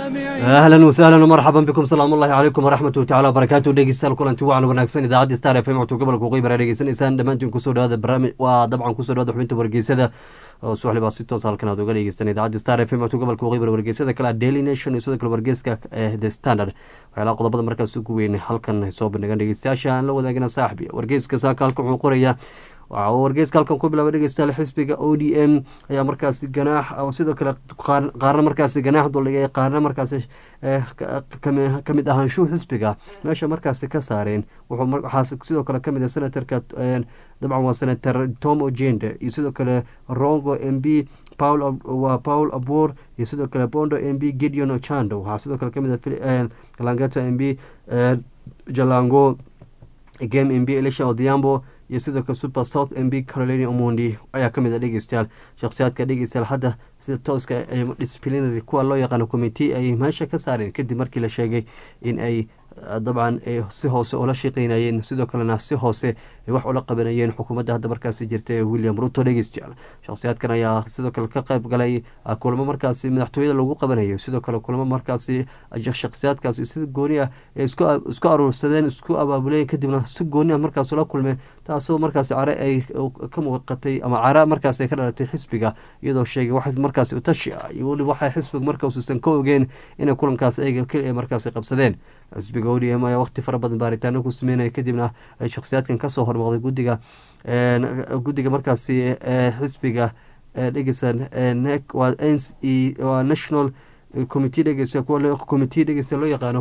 ahlan wasahlan marxaban bikum salaam ullahi calaykum waraxmatu tacala wabarakaatu dhegeystayaal kulanti wacan wanaagsan idaacadda star f m codka gobolka waqooyi bara dhegeysanaysaan dhammaantiin kusoo dhawaada barnaamij waa dabcan kusoo dhawaada xubinta wargeysada oo subaxli baa si toos halkan aad uga dhegeystaan idaacadda star f m codka gobolka waqooyi bara wargeysada kale daily nation iyo sidoo kale wargeyska the standard waxyaalaha qodobada markaas ugu weyn halkan soo bandhigan dhegeystayaasha aan la wadaagina saaxibi wargeyska saaka halkan wuxuu qorayaa waxa uu wargeyska halkan ku bilaabay dhegeystayaal xisbiga o d m ayaa markaasi ganaax sidoo kale qaarna markaasi ganaax duldhigay qaarna markaasi kamid ahaanshuhu xisbiga meesha markaasi ka saareen waxaa sidoo kale kamid ah senatorka dabcan waa senator tom ogende iyo sidoo kale rongo m b paul waa paul abor iyo sidoo kale bondo m b gideon ochando waxaa sidoo kale kamid ah langeta m b jalango game m b elisha odhiambo iyo sidoo kale super south m b carolina omondi ayaa kamid a dhegeystayaal shakhsiyaadka dhegeystayaal hadda sida tooska disciplinary kuwa loo yaqaano committee ay meesha ka saareen kadib markii la sheegay in ay dabcan si hoose ula shaqeynayeen sidoo kalena si hoose wax ula qabanayeen xukuumadda hadda markaasi jirta ee william ruto dhegeystayaal shakhsiyaadkan ayaa sidoo kale ka qayb galay kulamo markaasi madaxtooyada lagu qabanayo sidoo kale kulamo markaasi shakhsiyaadkaasi si gooni ah ee isku aruursadeen isku abaabuleen kadibna si gooni ah markaas ula kulmeen taasoo markaasi care ay ka muuqatay ama cara markaas ay ka dhalatay xisbiga iyadoo sheegay wax markaasi utashi ah iyo weliba waxay xisbiga markausuusan ka ogeen inay kulankaas ayaga keli markaasi qabsadeen xisbiga o d m ayaa waqti fara badan baaritaano ku sameynaya kadibna ay shakhsiyaadkan kasoo hormooqday guddiga guddiga markaasi xisbiga dhegeysan waa n e waa national committee dhegeysa kuwa committee dhegeysta loo yaqaano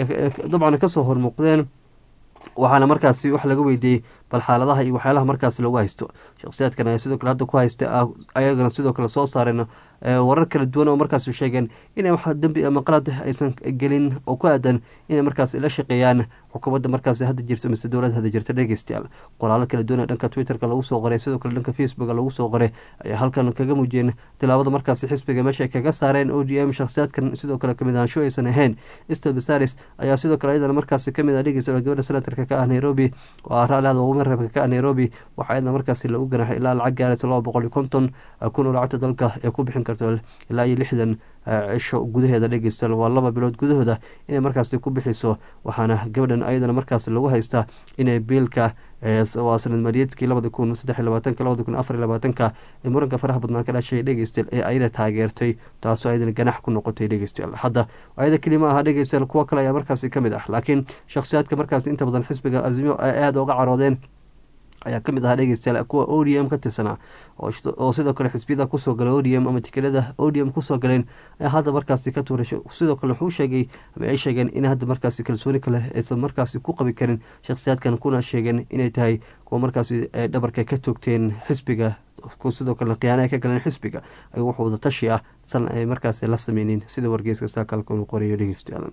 dabcan kasoo hormuuqdeen waxaana markaasi wax laga weydiiyey bal xaaladaha iyo waxyaalaha markaasi lagu haysto shakhsiyaadkan ayaa sidoo kale hadda ku haysta ayagana sidoo kale soo saareen warar kala duwan oo markaas sheegeen inay wax dembi ama qalad aysan gelin oo ku aadan inay markaas la shaqeeyaan xukuumadda markaas hadda jirto mise dowladda hadda jirta dhegeystayaal qoraalo kala duwan ee dhanka twitterka lagu soo qoray sidoo kale dhanka facebooka lagu soo qoray ayaa halkan kaga muujiyeen tilaabada markaasi xisbiga meesha ay kaga saareen o d m shakhsiyaadkan sidoo kale kamid ahaansho aysan ahayn stel basaris ayaa sidoo kale ayadana markaasi kamid ah dhegeysta gabadha senatarka ka ah nairobi oo ah raalihada ugu reebka ka ah nairobi waxaa ayadana markaasi lagu ganaxay ilaa lacag gaaraysa laba boqol iyo konton kun oo lacagta dalka ee ku bixin karto ilaa iyo lixdan cisho gudaheeda dhegeysta waa laba bilood gudahooda inay markaasi ku bixiso waxaana gabadhan ayadana markaasi lagu haystaa inay biilka waa sanad maliyeedkii labada kun saddex labaatanka labada kun afar labaatanka ee muranka faraha badnaan ka dhashay dhegeystayaal ee ayada taageertay taasoo ayadana ganax ku noqotay dhegeystayaal hadda ayada keli ma aha dhegeystayaal kuwo kale ayaa markaasi kamid ah laakiin shakhsiyaadka markaasi inta badan xisbiga azimio ay aada uga caroodeen ayaa kamid ahaa dhegeystayaal kuwa o d m ka tirsanaa oo sidoo kale xisbiyada kusoo galay o d m ama tikelada o d m kusoo galeen ayaa hadda markaasi ka tuuray sidoo kale wuxuu sheegay ama ay sheegeen in hadda markaasi kalsooni kale aysan markaasi ku qabi karin shakhsiyaadkan kuna sheegeen inay tahay kuwa markaasi dhabarka ka toogteen xisbiga sidoo kale khiyaana ay ka galeen xisbiga ay wax wada tashi ah san ay markaasi la sameynin sida wargeyska saakalka uu qorayo dhegeystayaal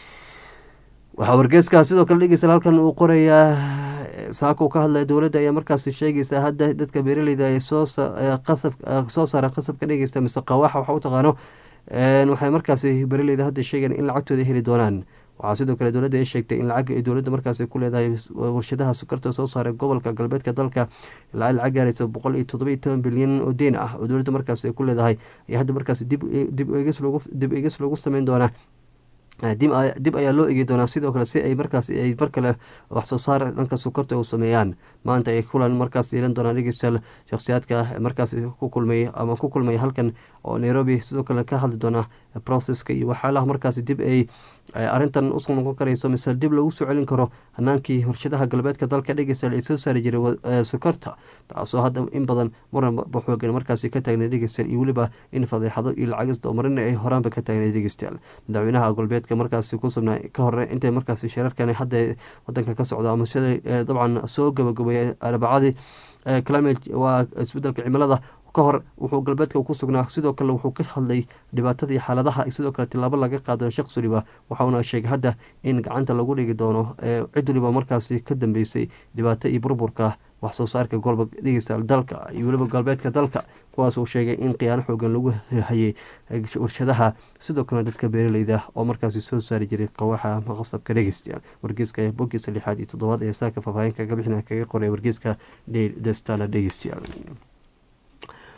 waxaa wargeeska sidoo kale dhegeysta halkan uu qorayaa saaka uu ka hadlaya dowladda ayaa markaasi sheegaysa hadda dadka beeraleyda ay soo qasab soo saara qasabka dhegeysta mise qawaaxa waxa u taqaano waxay markaasi beeraleyda hadda sheegeen in lacagtooda heli doonaan waxaa sidoo kale dowladda ay sheegtay in lacag ay dowladda markaasi ku leedahay warshadaha sukarta soo saaray gobolka galbeedka dalka ilaa lacag gaaraysa boqol iyo toddoba iyo toban bilyan oo deen ah oo dowladda markaasi ay ku leedahay ayaa hadda markaasi dib dib eegis loogu sameyn doonaa dib ayaa loo egi doonaa sidoo kale si ay markaas ay mar kale wax soo saar dhanka sukarta u sameeyaan maanta ay kulan markaas yeelan doonaan dhegeystayaal shakhsiyaadka markaas ku kulmay ama ku kulmay halkan oo nairobi sidoo kale ka hadli doona processka iyo waxyaalaha markaas dib ay arrintan usoo noqon karayso mise dib lagu soo celin karo hanaankii horshadaha galbeedka dalka dhegeystayaal ay soo saari jiray sukarta taasoo hadda in badan muran baxoogan markaasi ka taagnay dhegeystayaal iyo weliba in fadeexado iyo lacagis doomarina ay horaanba ka taagnay dhegeystayaal madaxweynaha galbeedka markaasi ku sugnaa ka hore intay markaasi shirarkan hadda wadanka ka socda ama shalay dabcan soo gabagabeeyay arbacadii climate waa isbedelka cimilada ka hor wuxuu galbeedka ku sugnaa sidoo kale wuxuu ka hadlay dhibaatada iyo xaaladaha sidoo kale tilaabo laga qaado shaqs waliba waxauna sheegay hadda in gacanta lagu dhigi doono cid waliba markaasi ka dambeysay dhibaato iyo burburka wax soo saarka golba dhegeystayaal dalka iyo weliba galbeedka dalka kuwaas uu sheegay in khiyaano xoogan lagu hayay warshadaha sidoo kalena dadka beeraleyda oo markaasi soo saari jiray qawaxa maqasabka dhegeystayaal wargeyska bogiisa lixaad iyo toddobaad ee saaka faahfaahin kaga bixina kaga qoray wargeyska the stala dhegeystayaal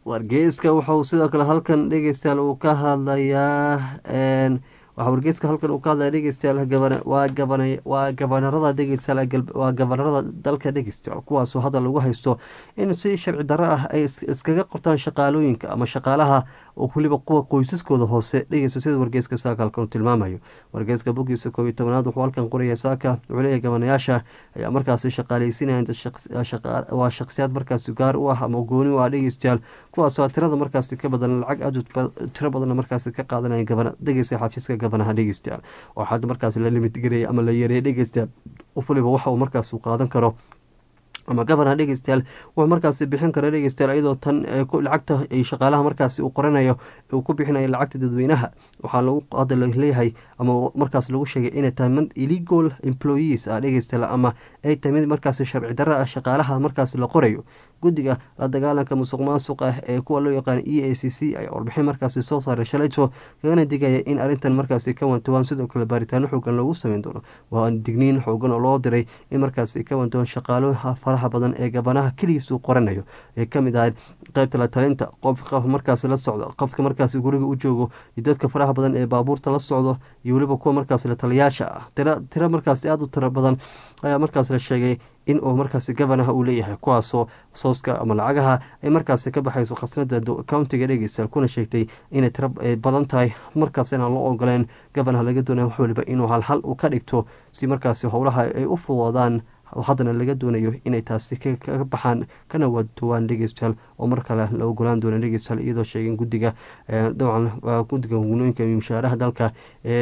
wargeyska wuxuu sidoo kale halkan dhegeystayaal uu ka hadlayaa waxaa wargeyska halkan uu ka hadlaya dhegeystayaal waa gabana waa gabanarada dhegeystayaal waa gabanarada dalka dhegeystayaal kuwaasoo hadda lagu haysto in si sharci darro ah ay iskaga qortaan shaqaalooyinka ama shaqaalaha oo weliba kuwa qoysaskooda hoose dhegeysta sida wargeyska saaka halkan uu tilmaamayo wargeyska bogiisa koob iyo tobanaad wuxuu halkan qoraya saaka wuxuu leeyahay gabanayaasha ayaa markaasi shaqaaleysinaya waa shakhsiyaad markaasi gaar u ah ama gooni u ah dhegeystayaal kuwaasoo tirada markaasi ka badan lacag aad tiro badanna markaasi ka qaadanaya gabana dhegeysta xafiiska gabanaha dhegeystayaal oo xad markaas la limid gareeyay ama la yareeyay dhegeystayaal qof waliba waxa uu markaas qaadan karo ama gabana dhegeystayaal wuxuu markaasi bixin kara dhegeystayaal iyadoo tan lacagta ay shaqaalaha markaasi uu qoranayo uu ku bixinayo lacagta dadweynaha waxaa lagu hadda leeyahay ama markaas lagu sheegay inay tahay mid illegal employees ah dhegeystayaal ama ay tahay mid markaasi sharci darro ah shaqaalaha markaasi la qorayo guddiga la dagaalanka musuq maasuq ah ee kuwa loo yaqaan e a c c ayaa warbixin markaasi soo saaray shalayto kagana digaya in arrintan markaasi ka wantowaan sidoo kale baaritaano xoogan loogu sameyn doono waa digniin xoogan oo loo diray in markaasi ka wantowaan shaqaalaha faraha badan ee gabanaha keligiisuu qoranayo ee kamid ahayd qeybta la talinta qofka markaasi la socdo qofka markaasi guriga u joogo iyo dadka faraha badan ee baabuurta la socdo iyo weliba kuwa markaasi la taliyaasha ah tiro markaasi aada u tiro badan ayaa markaas la sheegay in uu markaasi gabanaha uu leeyahay kuwaasoo sooska ama lacagaha ay markaasi ka baxayso khasnada countiga dhegeystayaal kuna sheegtay inay tiro badan tahay markaas inaan loo ogoleen gabanaha laga doonaya wax waliba inuu halhal u ka dhigto si markaasi howlaha ay u fudoodaan haddana laga doonayo inay taasi kaga baxaan kana waadowaan dhegeystayaal oo mar kale la ogolaan doona dhegeystayaal iyadoo sheegeen guddiga dabcan guddiga gunooyinka mushaaraha dalka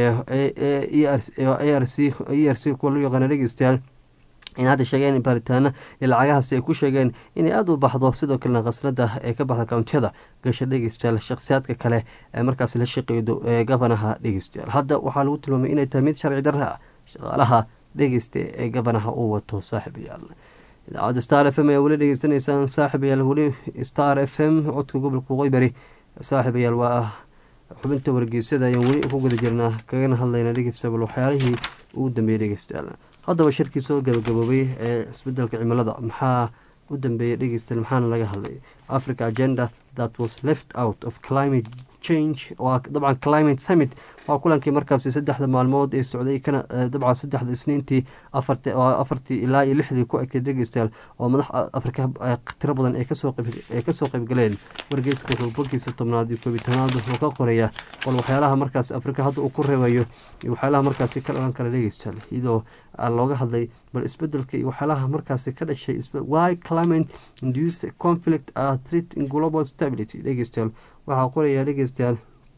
e r c e r c kuwa loo yaqaana dhegeystayaal in hadda sheegeen baaritaana lacagahaasi ay ku sheegeen inay aada u baxdo sidoo kalena khasnada ee ka baxda kountiyada gasha dhegeystayaal shakhsiyaadka kale ee markaas la shaqeeyo gabanaha dhegeystayaal hadda waxaa lagu tilmaamay inay tahay mid sharci darra ah shaqaalaha dhegeysta ee gabanaha uu wato saaxiibayaal idaacadda star f m ayaa weli dhegeysanaysaan saaxiibayaal weli star f m codka gobolka qoybari saaxiibayaal waa xubinta wargeysyada ayaan weli ku guda jirnaa kagana hadlayna dhegeystayaal waxyaalihii ugu dambeeyey dhegeystayaal haddaba shirkii soo gabagaboobay ee isbedelka cimilada maxaa u dambeeyay dhegeystayaal maxaana laga hadlay africa agenda that was left out of climate change waa dabcan climate summit waa kulankii markaasi saddexda maalmood ee socday kana dabcan saddexda isniintii afarti afartii ilaa iyo lixdii ku egtay dhegeystayaal oo madax afrika tiro badan ee kasoo ee kasoo qaybgaleen wargeyska wuxuu bogiisa tobnaad iyo koobiyi tobnaad wuxuu ka qoraya bal waxyaalaha markaasi afrika hadda uu ku reebayo iyo waxyaalaha markaasi ka dhalan kara dhegeystayaal iyadoo looga hadlay bal isbedelka iyo waxyaalaha markaasi ka dhashay why climate induced conflict are threat in global stability dhegeystayaal waxaa qoraya dhegeystayaal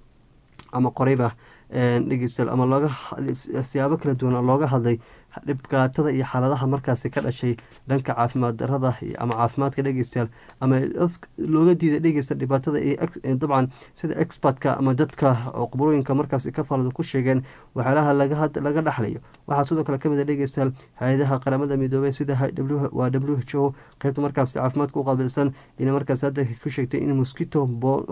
ama qorayba dhegeystayaal ama looga siyaabo kala duwan looga hadlay dhibkaatada iyo xaaladaha markaasi ka dhashay dhanka caafimaad darada ama caafimaadka dhegeystayaal ama looga diiday dhegeysta dhibaatada dabcan sida expertka ama dadka qubrooyinka markaasi ka falada ku sheegeen waxyaalaha laga dhaxlayo waxaa sidoo kale kamid a dhegeystayaal hay-adaha qaramada midoobey sida waa w h o qeybta markaasi caafimaadka u qaabilsan inay markaasi hadda ku sheegtay in mosquito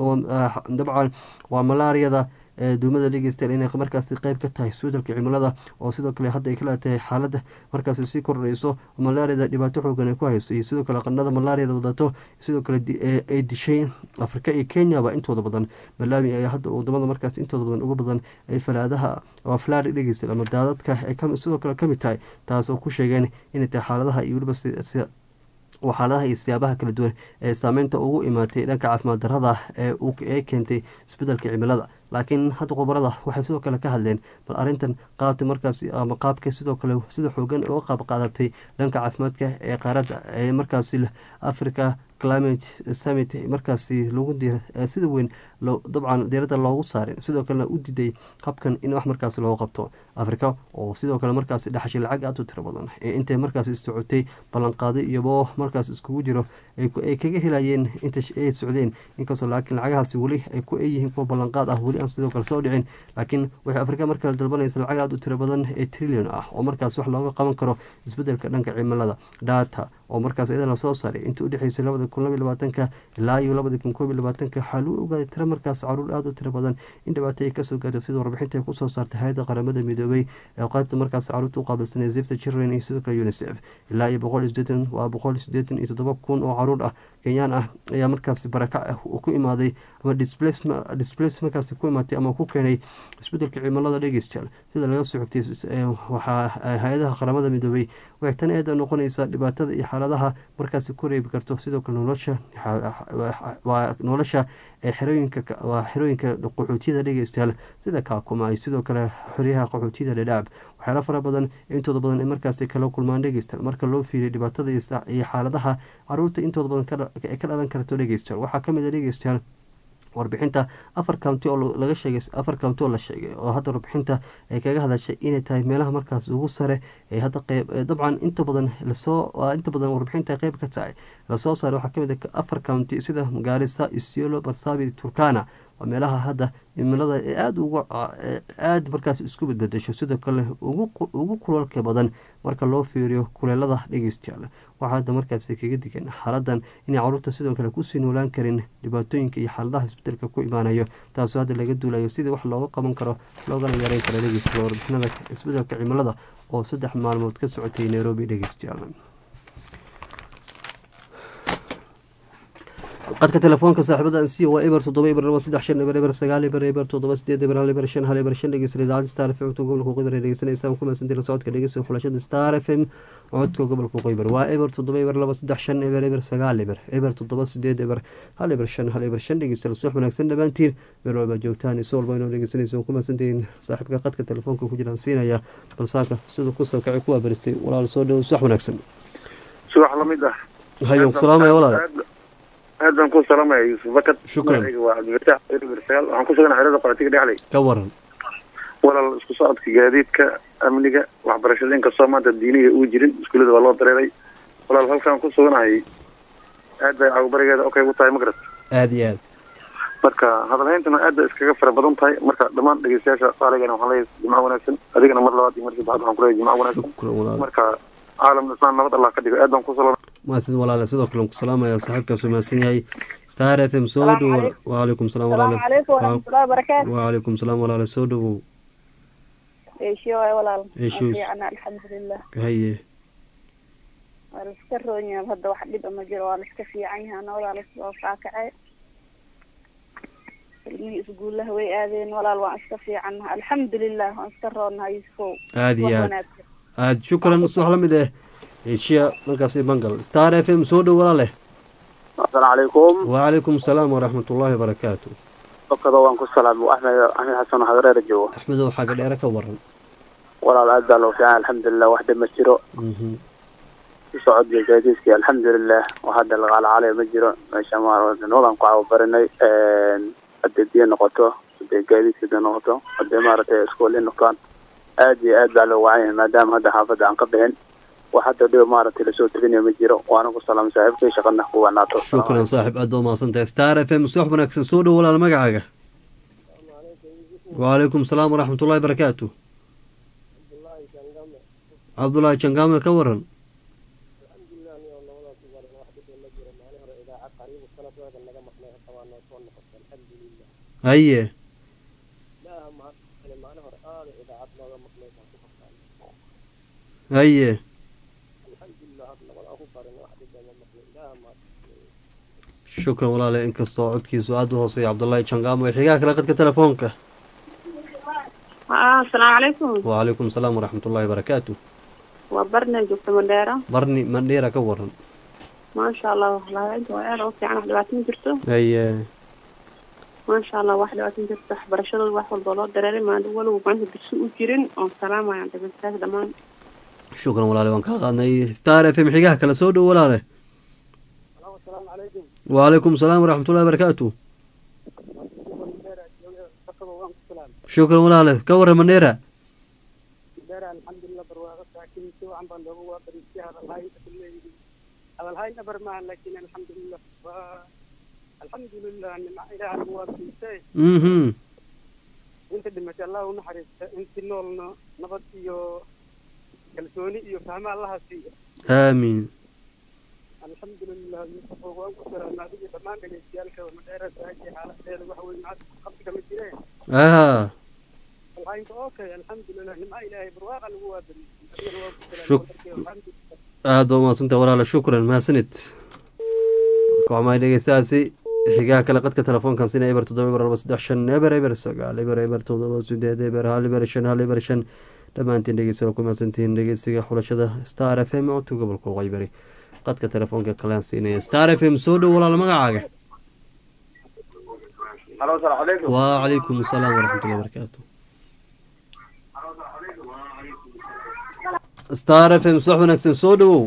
dabcan waa malaariyada duumada dhegeystayaal inay markaasi qeyb ka tahay isbedelka cimilada oo sidoo kale hadda ay ka leetahay xaalada markaasi sii kordhayso malaariyada dhibaato xoogan ay ku hayso iyo sidoo kale qandhada malaariyada wadato sidoo kale ay dishay afrika iyo kenyaba intooda badan malawi ayaa hadda wadamada markaas intooda badan uga badan ay falaadaha waa falaari dhegeystayaal ama daadadka ay sidoo kale kamid tahay taas oo ku sheegeen inay tahay xaaladaha iyo weliba xaaladaha iyo siyaabaha kala duwan ee saameynta ugu imaatay dhanka caafimaad darada ee keentay isbedelka cimilada laakiin hadda khubarada waxay sidoo kale ka hadleen bal arintan qaabta markaas ama qaabka sidoo kale sida xoogan uga qaab qaadatay dhanka caafimaadka ee qaaradda ee markaasi africa climate summit markaasi lagu sida weyn dabcan diiradda loogu saarin sidoo kalena u diiday habkan in wax markaas looga qabto africa oo sidoo kale markaasi dhaxashay lacag aad u tiro badan ee intay markaas socotay ballanqaaday iyabo markaas iskugu jiro ay kaga helayeen inta ay socdeen inkastoo laakiin lacagahaasi weli ay ku yihiin kuwa ballanqaad ah weli aan sidoo kale soo dhicin laakiin waxay afrika markale dalbanaysa lacag aad u tiro badan ee trillion ah oo markaas wax looga qaban karo isbedelka dhanka cimilada data oo markaas iyadana soo saaray intii udhexeysay labada kun labaiy labaatanka ilaa iyo labada kun koob iyo labaatanka waxaa lagu ogaaday tiro markaas caruur aada u tiro badan in dhibaato ay kasoo gaarto sida warbixinta ay kusoo saartay hay-adda qaramada midoobay ee qaybta markaas caruurta u qaabilsanay zifta children iyo sidoo kale unicef ilaa iyo boqol iyo sideetan waa boqol iyo sideetan iyo toddoba kun oo caruur ah kenyaan ah ayaa markaasi barakac ah ku imaaday ama displace markaasi ku imaatay ama ku keenay isbedelka cimilada dhegeystayaal sida laga soo xogtay waxaa hay-adaha qaramada midoobay waxay tan eeda noqonaysaa dhibaatada iyo xaaladaha markaasi ku reebi karto sidoo kale nolosha waa nolosha ee xerooyinka waa xerooyinka qaxootiyada dhegeystayaal sida kaakuma ay sidoo kale xoryaha qaxootiyada dhadhaab waxyaala fara badan intooda badan ay markaasi kala kulmaan dhegeystayaal marka loo fiiriyo dhibaatada iyo xaaladaha caruurta intooda badan ee ka dhalan karto dhegeystayaal waxaa kamid a dhegeystayaal warbixinta afar county oo laga sheegay afar county oo la sheegay oo hadda warbixinta ay kaga hadashay inay tahay meelaha markaas ugu sare ee hadda qeyb dabcan inta badan lasoo inta badan warbixinta qeyb ka tahay lasoo saaray waxaa kamid ah afar county sida gaarisa isiolo barsaabi turkana waa meelaha hadda cimilada ee aada ugu aada markaas isku badbedesho sidoo kale ugu kulalka badan marka loo fiiriyo kuleelada dhegeystayaal waxaa hadda markaasi kaga digan xaaladan inay caruurta sidoo kale kusii noolaan karin dhibaatooyinka iyo xaaladaha isbedelka ku imaanayo taasoo hadda laga duulayo sidii wax looga qaban karo loogana yareyn karo dhegeystayaal warbixinada isbedelka cimilada oo saddex maalmood ka socotay nairobi dhegeystayaal qadka telefoonka saaxiibada ansiya waa eber toddoba eber laba saddex shan eber eber sagaal eber eber toddoba sideed eber hal eber shan hal eber shan dhegeysta idaacadda star f m codka gobolka qoybar ee dhegeysanaysaa ku mahadsantii la socodka dhegeysta xulashada star f m codka gobolka qoybar waa eber toddoba eber laba saddex shan eber eber sagaal eber eber toddoba sideed eber hal eber shan hal eber shan dhegeysta subax wanaagsan dhammaantiin meel walba joogtaan iso walba inoo dhegeysanaysa ku mahadsantihiin saaxiibka qadka telefoonka ku jiraan siinaya balsaaka siduu kusoo kacay kuwaa baristay walaal soo dhowo subax wanaagsan subax lamid ah hayo salaamaya walaal aad baan ku salaamaya yuusuf bakad Shukran. magacayga waa cabdifataax erbirsagal waxaan ku sugan xerada qaxootiga dhexley ka waran walaal isku socodka gaadiidka amniga waxbarashada inkastoo maanta diiniga uu jirin iskuullada waa loo dareeray walaal halkaan ku suganahay aad bay cagubarigeeda okay u tahay magarad aada iyo aad marka hadalhayntana aad bay iskaga fara badan tahay marka dhammaan dhegeystayaasha saaligana waxaan leeyahay jimco wanaagsan adigana mar labaad iyo mar saddexaad waxaan kuleeyahay jimco wanaagsan shukran walaal marka caalam islaan nabad allah ka dhigo aad baan ku salaam maasid walaale sidoo kale ku salaamaya saaxiibkaas mahadsan yahay star f m soo Salaamu dhowo calaykum. waalaikum salaam السلام walaale عليكم ورحمة الله وبركاته waalaikum salaam walaale soo dhowow ايش يا ولا إيش يوس؟ أنا الحمد لله haye والسكروني هذا واحد يبقى مجرى ولا في عينها أنا ولا لسه فاكعة اللي يقول له وي آذين ولا الوا في عنها الحمد لله وانسكرونها يسفو aada iyo aad aada shukran subax la mid eh eshiya markaasi bangal star f m soo dhow walaale asalaamu calaykum waalaikum salaam waraxmat ullaahi wabarakaatu dokada waan ku salaamay axmed axmed xasan hadareera joogo axmedow xaaga dheere ka waran walaal aad baa loo fiican alxamdulilah wax dhib ma jiro Mhm. ku socodka gaadiidkii alxamdulilah wax hadda laqaalacaalaya ma jiro meesha maarnoodan ku cababarinay hadday biyo noqoto hadday gaadiidka da noqoto hadday maaragtay iskoolin noqdaan aad iyo aad baa loo wacan yahay maadaama hadda xaafadda aan ka bixin wax hadda dhiba maaragtay lasoo teginayo ma jiro waana ku salaamay saaxiibkay shaqana ku wanaato shukran saaxib aad baa umahadsan tahay star f m subax wanaagsan soo dhow walaal magacaaga waalaikum salaam waraxmat ullahi barakaatu cabdullaahi jangame ka waran haye haye shukran walaale inkastoo codkiisu aada u hooseeya cabdullaahi jangamo ee xigaha kale qadka telefoonka آه السلام عليكم waalaikum salaam waraxmat ullahi barakaatu وبرنا جبت مديرة barni mandheera ka waran ما شاء الله والله أنت وأنا أوكي أنا واحد وعشرين جرتو haye ما شاء الله واحد وعشرين جرتو برشلونة الواحد والبلاد دراري ما دول وبعنده بسوء جيرين والسلام عليكم بس دمان shukran walaale waan kaa qaadnay star f m xigaha kale soo dhow walaale waalaikum salaam waraxmat ullahi barakaatu shukran walaale ka waran mandheera alxamdulilah barwaaqo saakin si wacan baan looga waabariistay hadalhayn hadalhayn abar maaha laakiin alxamdulilah waa alxamdulilah nimca ilaah lagu waabariistay mhm inta dhimatay allah u naxariista intii noolna nabad iyo kalsooni iyo fahmo allaha siiya aamiin alxamdulilah yusuf waan ku salaamay adiga dhammaan dhegeystayaalka madheera sahaji xaaladeeda waxa weye macad qabsiga ma jireen ah alhaynka okay alxamdulilah nimca ilaahay barwaaqa lagu waabariyey adigana waan ku Shuk- salaamay alxamdulilah aad baa umahadsantah walaala shukran mahadsanid kooxmahay dhegeystahaasi xigaha kale qadka telefoonkan sina eber toddoba eber laba saddex shan eber eber sagaal eber eber toddoba sideed eber hal eber shan hal eber shan dhammaantiin dhegeysta ku mahadsantihiin dhegeysiga xulashada star f m codka gobolka waqooyi bari qadka telefoonka kalaan siinaya star f m soo dhow walaal magacaaga halo asalaamu calaykum wacalaykum asalaam waraxmatullahi barakaatu star f m subax wanaagsan soo dhowow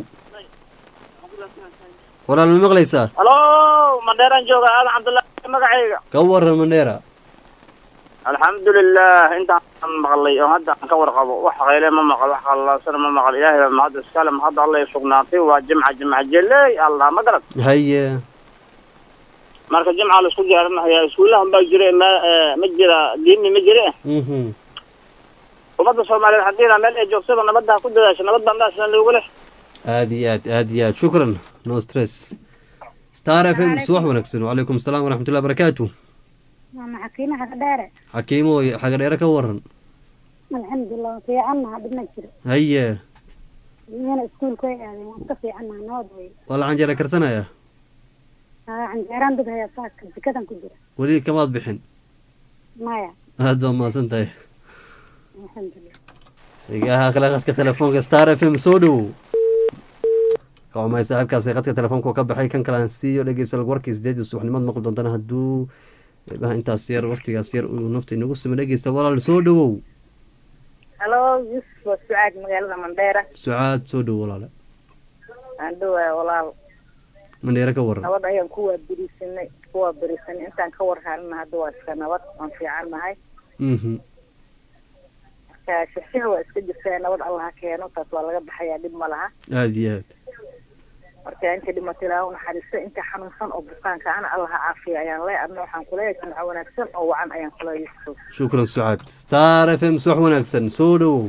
walaal ma maqlaysaa halo mandheeraan jooga aadan cabdullaahi magacayga ka waran mandheera alxamdulilah intaan maqlay oo hadda aan ka warqabo wax qayle ma maqal wax qallaasana ma maqal ilaahay baa mahadda iskale mahadda alla ay sugnaatay waa jimca jimca jeley allah ma garad haye marka jimca la isku diyaarinahayaa iskuullahan baa jire ma eh, ma jira diinni ma jire mhm ummadda soomaaliyeed haddiina meel ay joogsaba nabadda ha ku dadaasho nabad baa meesna loogu leh aad iyo aad aad iyo aad shukran no stress star f m subax wanaagsan wacalaykum asalaam waraxmatullahi barakaatu maama xakiima xaga dheere xakiimo xagadheere ka waran alxamdulilah fiicannaha dhibna jiro haye iyana iskuulka way aadeen waan ka fiicannaha nabad wey waa la canjeera karsanaya haa canjeeraan dad hayaa saaka jikadan ku jira weli kamaad bixin maya aad baa mahadsan tahay alxamdulilah xigaha kale qadka telefoonka star f m soo dhowow kacumay saaxiibkaasi qadka telefoonka ka baxay kan kale aan siiyo dhegeysta warkii sideedii subaxnimad maqli doontana hadduu eebaha intaas yar waqtigaas yar uu nafta inagu simo dhegeysta walaal soo dhowow halo yusuf waa sucaad magaalada mandheera sucaad soo dhow walaale aan dhowaa walaal mandheere ka waran nabad ayaan kuwaa berisanay kuwaa berisanay intaan ka war helna hadda waa iska nabad waan fiican nahay mhm marka shixshiha waa iska jirtaa nabad allah ha keeno taas waa laga baxayaa dhib ma laha aada iyo aad marka inta dhimatay ilaaha u naxariisto inta xanuunsan oo bukaanka ana allah ha caafiya ayaan leeyahay adna waxaan kuleeyahay jimco wanaagsan oo wacan ayaan kuleeyahay yusuf shukran sucaad star f m subax wanaagsan soo dhowow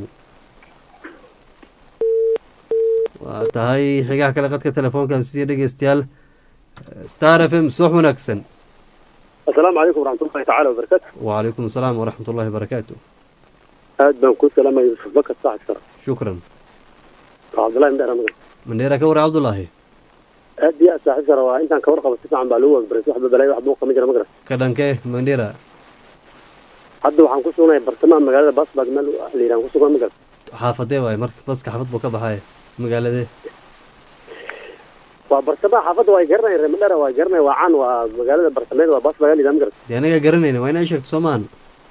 waa tahay xigaha kale qadka telefoonkan siiyo dhegeystayaal star f m subax wanaagsan asalaamu calaykum waraxmatullahi tacaala wabarakaatu wacalaykum asalaam waraxmat ullahi barakaatu aad baan ku salaamaya yusuf bakar saaxib sara shukran waa cabdullahi mdheer anaga mandheera ka waran cabdullaahi aad iyo aad saaxib sara waa intaan kawar qabo si fiican baa lagu wagbaray waxba balaayo wax buuqa ma jira ma garan ka dhankee mandheera hadda waxaan ku sugnahay bartamaha magaalada baasbaag meel la yidhahan ku sugan ma garan xaafadee waaye marka baska xaafad buu ka baxaya magaaladee waa bartamaha xaafadda waa garanay reer madheera waa garanay waa caan waa magaalada bartameed waa baasbaag la yidhaha ma garan dee anaga garanayna waa inaa sheegto soomaan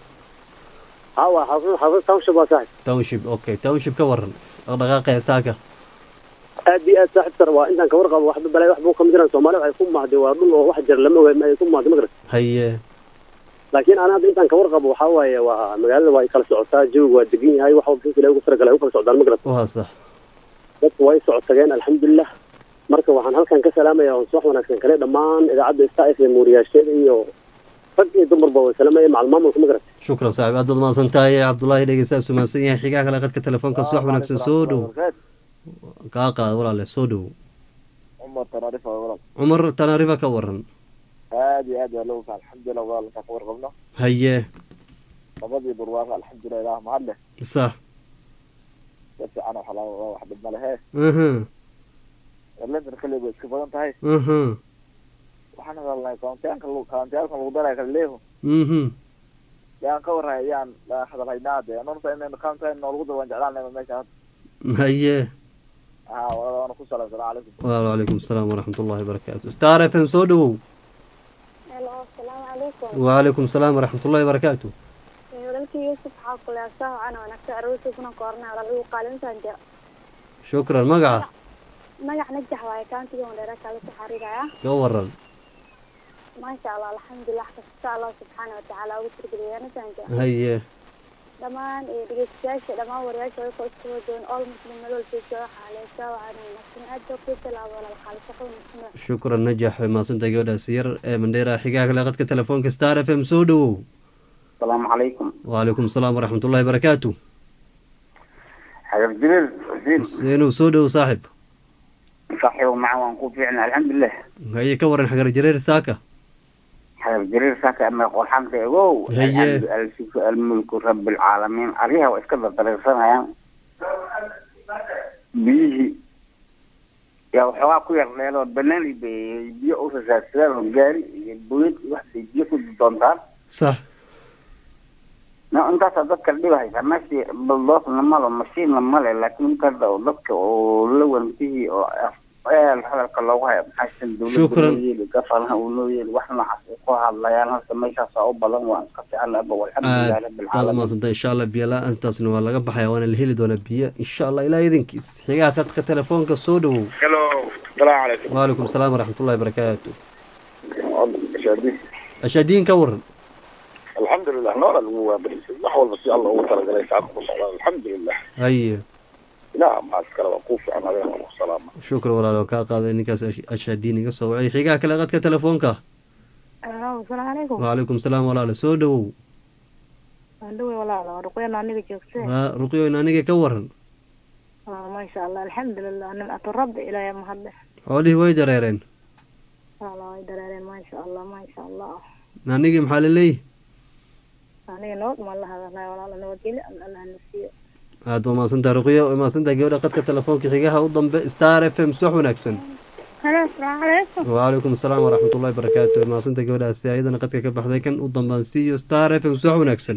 ha waa xaafad xaafad township waa saaxib township okay township ka waran dhaqdhaqaaqee saaka aad iyo aad saaxib sara waa intaan kawar qabo waxba balaayo wax buuqa ma jiraan soomaalida ay ku mahday waa dhul oo wax jira lama ogaay ma ay ku mahday ma garan haye laakiin ana hadda intaan kawar qabo waxaa waaye waa magaalada waa ay kala socotaa jawiga waa degan yahay wax walba sila ugu talagalay ay u kala socdaan ma garan waa sax dadku way socotageen alxamdulilah marka waxaan halkan ka salaamaya on subax wanaagsan kale dhammaan idaacadda star f m muuriyaasheeda iyo rag iyo dumarba way salaamaya macal maamulka ma garat shukran saaxib aad baad mahadsan tahay cabdullaahi dhegeystaas umahadsan yahay xigaha kale qadka telefoonka subax wanaagsan soo dhow kaa qaad walaale soo dhow cumar tanaarifa walaal cumar tanaarifa ka waran aad iyo aad waa looga kaa alxamdulilah walaal intaan ka warqabno haye nabadii barwaaqa alxamdulilah ilaah mahad leh sax si fiican wax la wax dhib ma lehe aha london kale way iska badan tahay aha waxaan hadalnay kauntiyaanka lagu kauntiyaanka lagu daraya kala leeho mhm yaan ka warhay yaan hadalhaynaa de nonta in kauntiyan noolagu dar waan jeclaan lahay meesha hadda haye ha walaa waana ku salaam salaam calaykum wacalaykum asalaam waraxmat ullahi barakaatu star f m soo dhowow helo asalaamu calaykum wacalaykum asalaam waraxmat ullahi barakaatu walaalkii yuusuf waxaa kuleesaa waxaana wanaagsan aroortii kuna koornay walaal ugu qaalintaan jira shukran magaca magac najax waaye kaantiga mandheera kala soo xariiraya ka waran maasha allah alxamdulilah kasta allah subxaana watacaala ugu tirgeliyaanataan jira haye dhammaan iyo dhegeystayaasha dhammaan wariyaasha way isku wadoon all muslim nolol joogto waxaa leesaa waxaana wanaagsan aad baa kuu talaabo walaal qaalisaqo wanaagsan shukran najax way mahadsantahay gabadhaas yar ee mandheera xigaha kale qadka telefoonka star f m soo dhowow asalaamu calaykum wacalaykum asalaam waraxmat ullahi barakaatu xagar jibriil xuseen seenuu soo dhowow saaxib saaxiibo maca waan ku fiicna alxamdulilah haye ka waran xagar jareer saaka xagar jariir saaka ama qolxanta egow Haye. alxamdu alsifu almulku rabilcaalamiin aryaha waa iska dardariirsanayaan biyihii yaa waxoogaa ku yar dheeloo banaani bay biyo u rasaadsadaan oo gaari iyo buyad iyo wax bay biyo ku doontaan sax no intaasaa dadka dhiba haysaa meeshii baldoosna malo mashiinna male laakiin intaada oo dadka oo la wantihii oo eel hadalka loogu hayo maxaysan dowladda Shukran. loo yeeli gafalna uu loo yeeli wax noocaas ay ku hadlayaan halka meeshaasaa u badan waan iska fiican aba walxamdulilah aad rabbi aad alcaalamiin umahadsanta insha allah biyo la-aantaasna waa laga baxaya waana la heli doonaa biyo insha allah ilaa idinkiis xigaha khadka telefoonka soo dhowow hello salaamu calaykum waalaikum salaam waraxmatullahi barakaatu shaadi ashaadiin ka waran alxamdulilah noola lagu waabarisay wax walba si alla ugu talagalay saaka ku socdaan alxamdulilah haye ilaah maas kale waa kuu fiican adeen waa ku salaama shukran walaal waan kaa qaaday ninkaas ash- ashaadiin iga soo wacay xigaha kale khadka telefoonka asalaamu calaykum waalaikum salaam walaale soo dhowow waan dhawey walaala waa ruqyana aniga joogtee ha ruqyoyn aniga ka waran Ah, maasha allah alxamdulilah nimcatu rabbi ilaahay mahadle xoolihii way dareereen wala way dareereen maasha allah maasha allah anigii maxaa laleeyihi aniga nabad ma la hadalay walaala nabadgelyo alla allah na siiyo aad waa mahadsantaha ruqyo waa mahadsantaha gabadha khadka telefoonka xigaha u dambe star f m subax wanaagsan halo asalaamu calaykum waalaikum asalaam waraxmatullahi barakaatu waa mahadsantaha gabadhaasi ayadana khadka ka baxday kan u dambaan siiyo star f m subax wanaagsan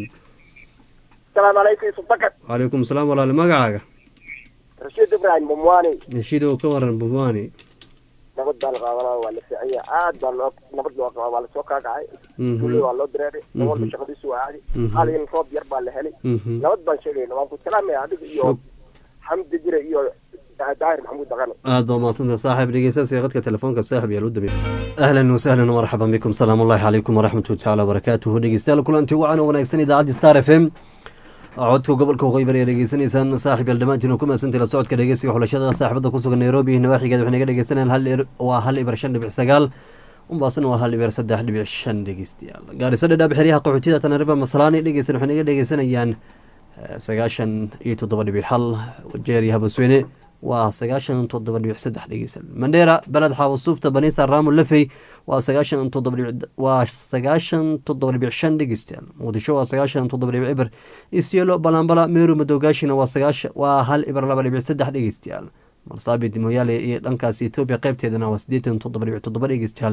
السلام عليكم سبكت waalaikum asalaam walaale magacaaga رشيد ابراهيم بمواني heshiidow ka waran bumwani nabad baa la qaadanaa waa la fiicanya aad baa loo nabad loo qabaa waa lasoo kaakacay Mhm. kulli waa loo dareeray Mhm. nin walba shaqadiisu waa caadi Mhm. hal in roob yar baa la helay Mhm. nabad baan sheegayna waan ku salaamaya adiga iyo Shuk- xamdi jire iyo daahir maxamuud daqano aad baa mahadsantaha saaxib dhegeystayaasha khadka telefoonka saaxib yaa lu dambe ahlan wasahlan marxaban bikum salaamu ullahi calaykum waraxmatuhi tacaala wabarakaatuhu dhegeystayaal kulanti wacan oo wanaagsan idaacadda star f m codka gobolka waqooyi bari ayaa dhegeysanaysaan saaxib yaal dhammaantiin oo ku mahadsantahi la socodka dhegeysiga xulashada saaxibada ku sugan nairobi nawaaxigeeda waxay naga dhegeysanayaan hal ir- waa hal ibar shan dhibic sagaal umbaasna waa hal ibar saddex dhibic shan dhegeystayaal gaarisa dhadhaab xeryaha qaxootiyada tanariba masalaani dhegeysan waxay naga dhegeysanayaan eh, sagaashan iyo toddoba dhibic hal jeer iyo habasweyne waa sagaashan toddoba dhibic saddex dhegeysan mandheera beled xaawasuufta baniisa raamu lafey waa sagaashan toddoba dhibic waa sagaashan toddoba dhibic shan dhegeystayaal muqdisho waa sagaashan toddoba dhibic ibar isyelo balambala meeru madowgaashina waa sagaashan waa hal ibar laba dhibic saddex dhegeystayaal marsaabit moyaale iyo dhankaas etoobiya qaybteedana waa siddeetan toddoba dhibic toddoba dhegeystayaal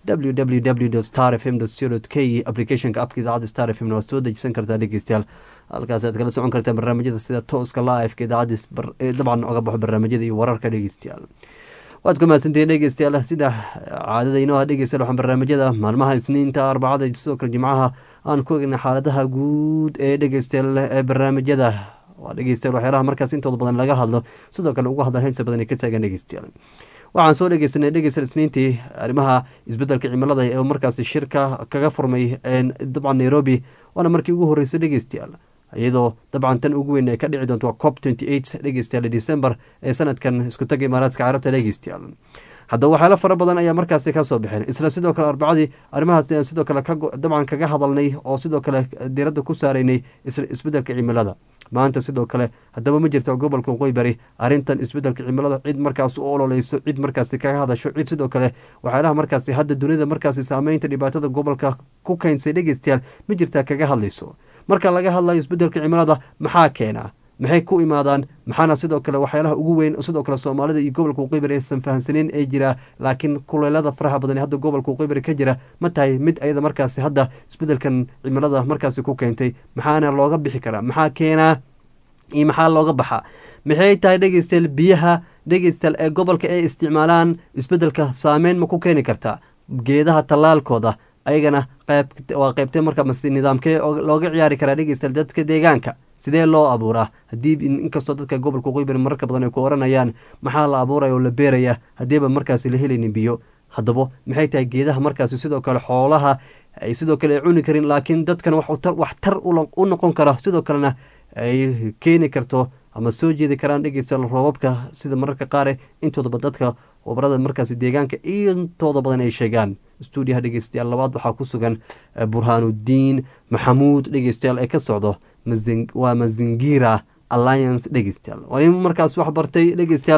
www star f m co k applicationka apka idaacadda star f m waa soo dejisan kartaa dhegeystayaal halkaas aad kala socon kartaa barnaamijyada sida tooska live-ka idaacadda bar- ee dabcan oga baxo barnaamijyada iyo wararka dhegeystayaal waad ku mahadsantihiin dhegeystayaal sida caadada inoo ah dhegeystayaal waxaan barnaamijyada maalmaha isniinta arbacada iyo sidoo kale jimcaha aan ku egnay xaaladaha guud ee dhegeystayaal ee barnaamijyada waa dhegeystayaal waxyaalaha markaas intooda badan laga hadlo sidoo kale uga hadla heynta badan ay ka taagan dhegeystayaal waxaan soo dhegeysanay dhegeystayaal isniintii arrimaha isbedelka cimilada ee markaasi shirka kaga furmay een, dabcan nairobi waana markii ugu horreysay dhegeystayaal iyadoo dabcan tan ugu weyn ay ka dhici doonto waa cop twenty eight dhegeystayaal december ee sanadkan isku taga imaaraadka carabta dhegeystayaal haddaba waxyaalo fara badan ayaa markaasi ka soo baxeen isla sidoo kale arbacadii arrimahaas ayaan sidoo kale ka go- dabcan kaga hadalnay oo sidoo kale diiradda ku saaraynay isla isbedelka cimilada maanta sidoo kale haddaba ma jirto gobolka waqooyi bari arrintan isbedelka cimilada cid markaas u ololeyso cid markaasi kaga hadasho cid sidoo kale waxyaalaha markaasi hadda dunida markaasi saameynta dhibaatada gobolka ku keensay dhegeystayaal ma jirtaa kaga hadlayso marka laga hadlayo isbedelka cimilada maxaa keena maxay ku imaadaan maxaana sidoo kale waxyaalaha ugu weyn sidoo kale soomaalida iyo gobolka waqooyi aysan fahamsaneyn ee jira laakiin kuleelada faraha badan ee hadda gobolka waqooyi ka jira ma tahay mid ayada markaasi hadda isbedelkan cimilada markaasi ku keentay maxaana looga bixi karaa maxaa keenaa iyo maxaa looga baxaa maxay tahay dhegeystayaal biyaha dhegeystayaal ee gobolka ay isticmaalaan isbedelka saameyn ma ku keeni kartaa geedaha tallaalkooda ayagana qayb waa qaybtee marka mase nidaamkee oo looga ciyaari karaa dhegeystayaal dadka deegaanka sidee loo abuuraa haddii inkastoo dadka gobolka waqooyi bari mararka badan ay ku oranayaan maxaa la abuuraya oo la beeraya haddiiba markaasi la helaynin biyo haddaba maxay tahay geedaha markaasi sidoo kale xoolaha ay sidoo kale ay cuni karin laakiin dadkana wax tar- wax tar ula- u noqon kara sidoo kalena ay keeni karto ama soo jeedi karaan dhegeystayaal roobabka sida mararka qaar intoodaba dadka khubarada markaasi deegaanka intooda badan ay sheegaan stuudiyaha dhegeystayaal labaad waxaa ku sugan eh, burhaanudiin maxamuud dhegeystayaal ee ka socdo Mazing- waa mazingira alliance dhegeystayaal waa nin markaas wax bartay dhegeystayaal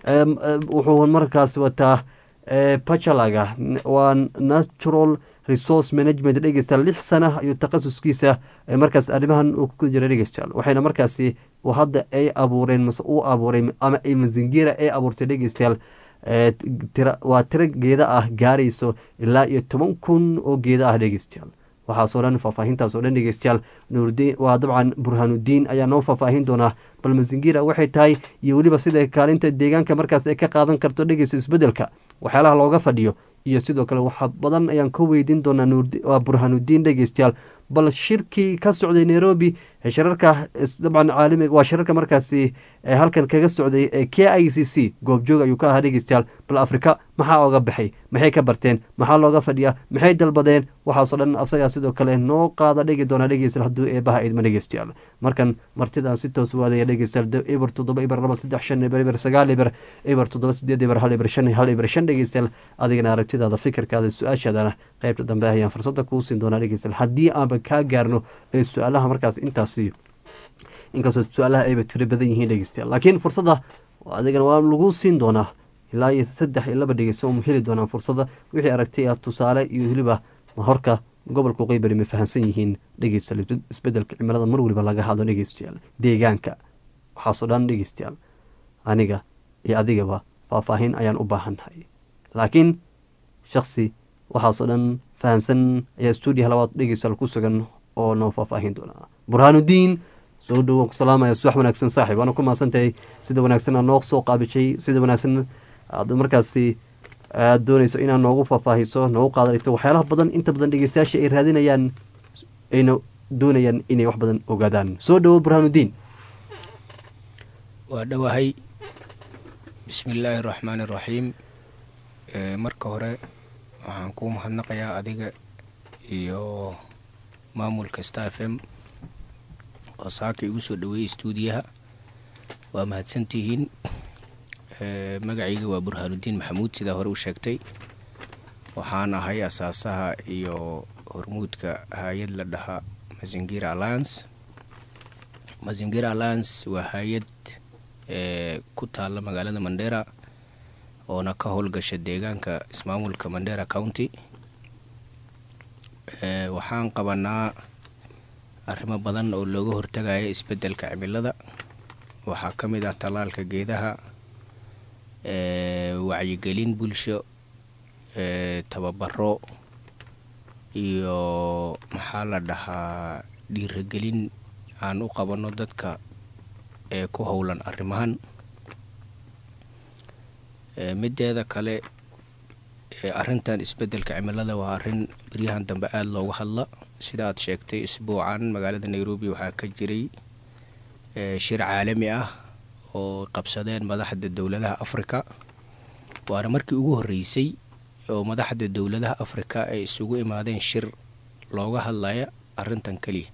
Em, em, wuxuu markaas wataa eh, bachalaga waa natural resource management dhegeystayaal lix sana ayuu takhasuskiisa eh, markaas arrimahan uu ku jira dhegeystayaal waxayna markaasi uu hadda ay abuureen mase uu abuuray ama ay mazingira ay abuurtay dhegeystayaal eh, tira waa tiro geeda ah gaarayso ilaa iyo toban kun oo geeda ah dhegeystayaal waxaasoo dhan faahfaahintaas oo dhan dhegeystayaal nuurdiin waa dabcan burhaanudiin ayaa noo faahfaahin doonaa bal mazingira waxay tahay iyo weliba sida kaalinta deegaanka markaas ay ka qaadan karto dhegeysta isbedelka waxyaalaha looga fadhiyo iyo sidoo kale waxa badan ayaan ka weydiin doonaa nuurdi- waa burhaanudiin dhegeystayaal bal shirkii ka socday nairobi ee shirarka is- dabcan caalamiga waa shirarka markaasi ee halkan kaga socday ee k i c c goobjoog ayuu ka ahaa dhegeystayaal bal afrika maxaa oga baxay maxay ka barteen maxaa looga fadhiyaa maxay dalbadeen waxaasoo dhan asagaa sidoo kale noo qaada dhegi doona dhegeystayaal hadduu eebaha idma dhegeystayaal markan martidaan si toos waadaya dhegeystayaal da- eber toddoba eber laba saddex shan eber eber sagaal eber eber toddoba sideed eber hal eber shan hal eber shan dhegeystayaal adigana aragtidaada fikirkaada su-aashaadana qaybta dambe ayaan fursada kuu siin doonaa dhegeystayaal haddii aanba kaa gaarno ee su-aalaha markaas intaasi inkastoo su-aalaha ayba tiro badan yihiin dhegeystayaal laakiin fursadda adigana waa lagu siin doonaa ilaa iyo saddex iyo laba dhegeysta oo heli doonaan fursadda wixii aragtay ah tusaale iyo weliba horka gobolka qeybari ma fahamsan yihiin dhegeystayaal isbed- isbedelka cimilada mar weliba laga hadlo dhegeystayaal deegaanka waxaasoo dhan dhegeystayaal aniga iyo adigaba faahfaahin ayaan u baahannahay laakiin shaksi waxaasoo dhan fahamsan ayaa stuudiyaha labaad dhegeystayaal ku sugan oo noo faahfaahin doonaa burhaanudiin soo dhowo ku salaamaya subax wanaagsan saaxiib waana ku mahadsantahay sida wanaagsan aad noo soo qaabishay sida wanaagsan aad markaasi aad doonayso inaad noogu faahfaahiso noogu qaadalito waxyaalaha badan inta badan dhegeystayaasha ay raadinayaan ayna doonayaan inay wax badan ogaadaan soo dhowo burhaanudiin waa dhowahay bismillaahi raxmaani raxiim Ee, marka hore waxaan kuu mahadnaqayaa adiga iyo maamulka star f m oo saaka igu soo dhaweeyey stuudiyaha waa mahadsantihiin Ee, magacayga waa burhaanudiin maxamuud sidaa hore u sheegtay waxaan ahay asaasaha iyo hormuudka hay-ad la dhahaa mazingira alliance mazingira alliance waa hay-ad ee ku taalla magaalada mandera oona ka howlgasha deegaanka ismaamulka mandera county Ee, waxaan qabanaa arrimo badan oo looga hortagaya isbeddelka cimilada waxaa ka mid ah tallaalka geedaha ee, wacyigelin bulsho ee, tababaro iyo maxaa la dhahaa dhiirigelin aan u qabanno dadka ee ku howlan arrimahan Ee, mideeda kale ee, arrintan isbeddelka cimilada waa arrin beryahan dambe aada looga hadla sida aad sheegtay isbuucan magaalada nairobi waxaa ka jiray ee, shir caalami ah oo qabsadeen madaxda dowladaha afrika waana markii ugu horreysay oo madaxda dowladaha afrika ay isugu imaadeen shir looga hadlaya arrintan keliya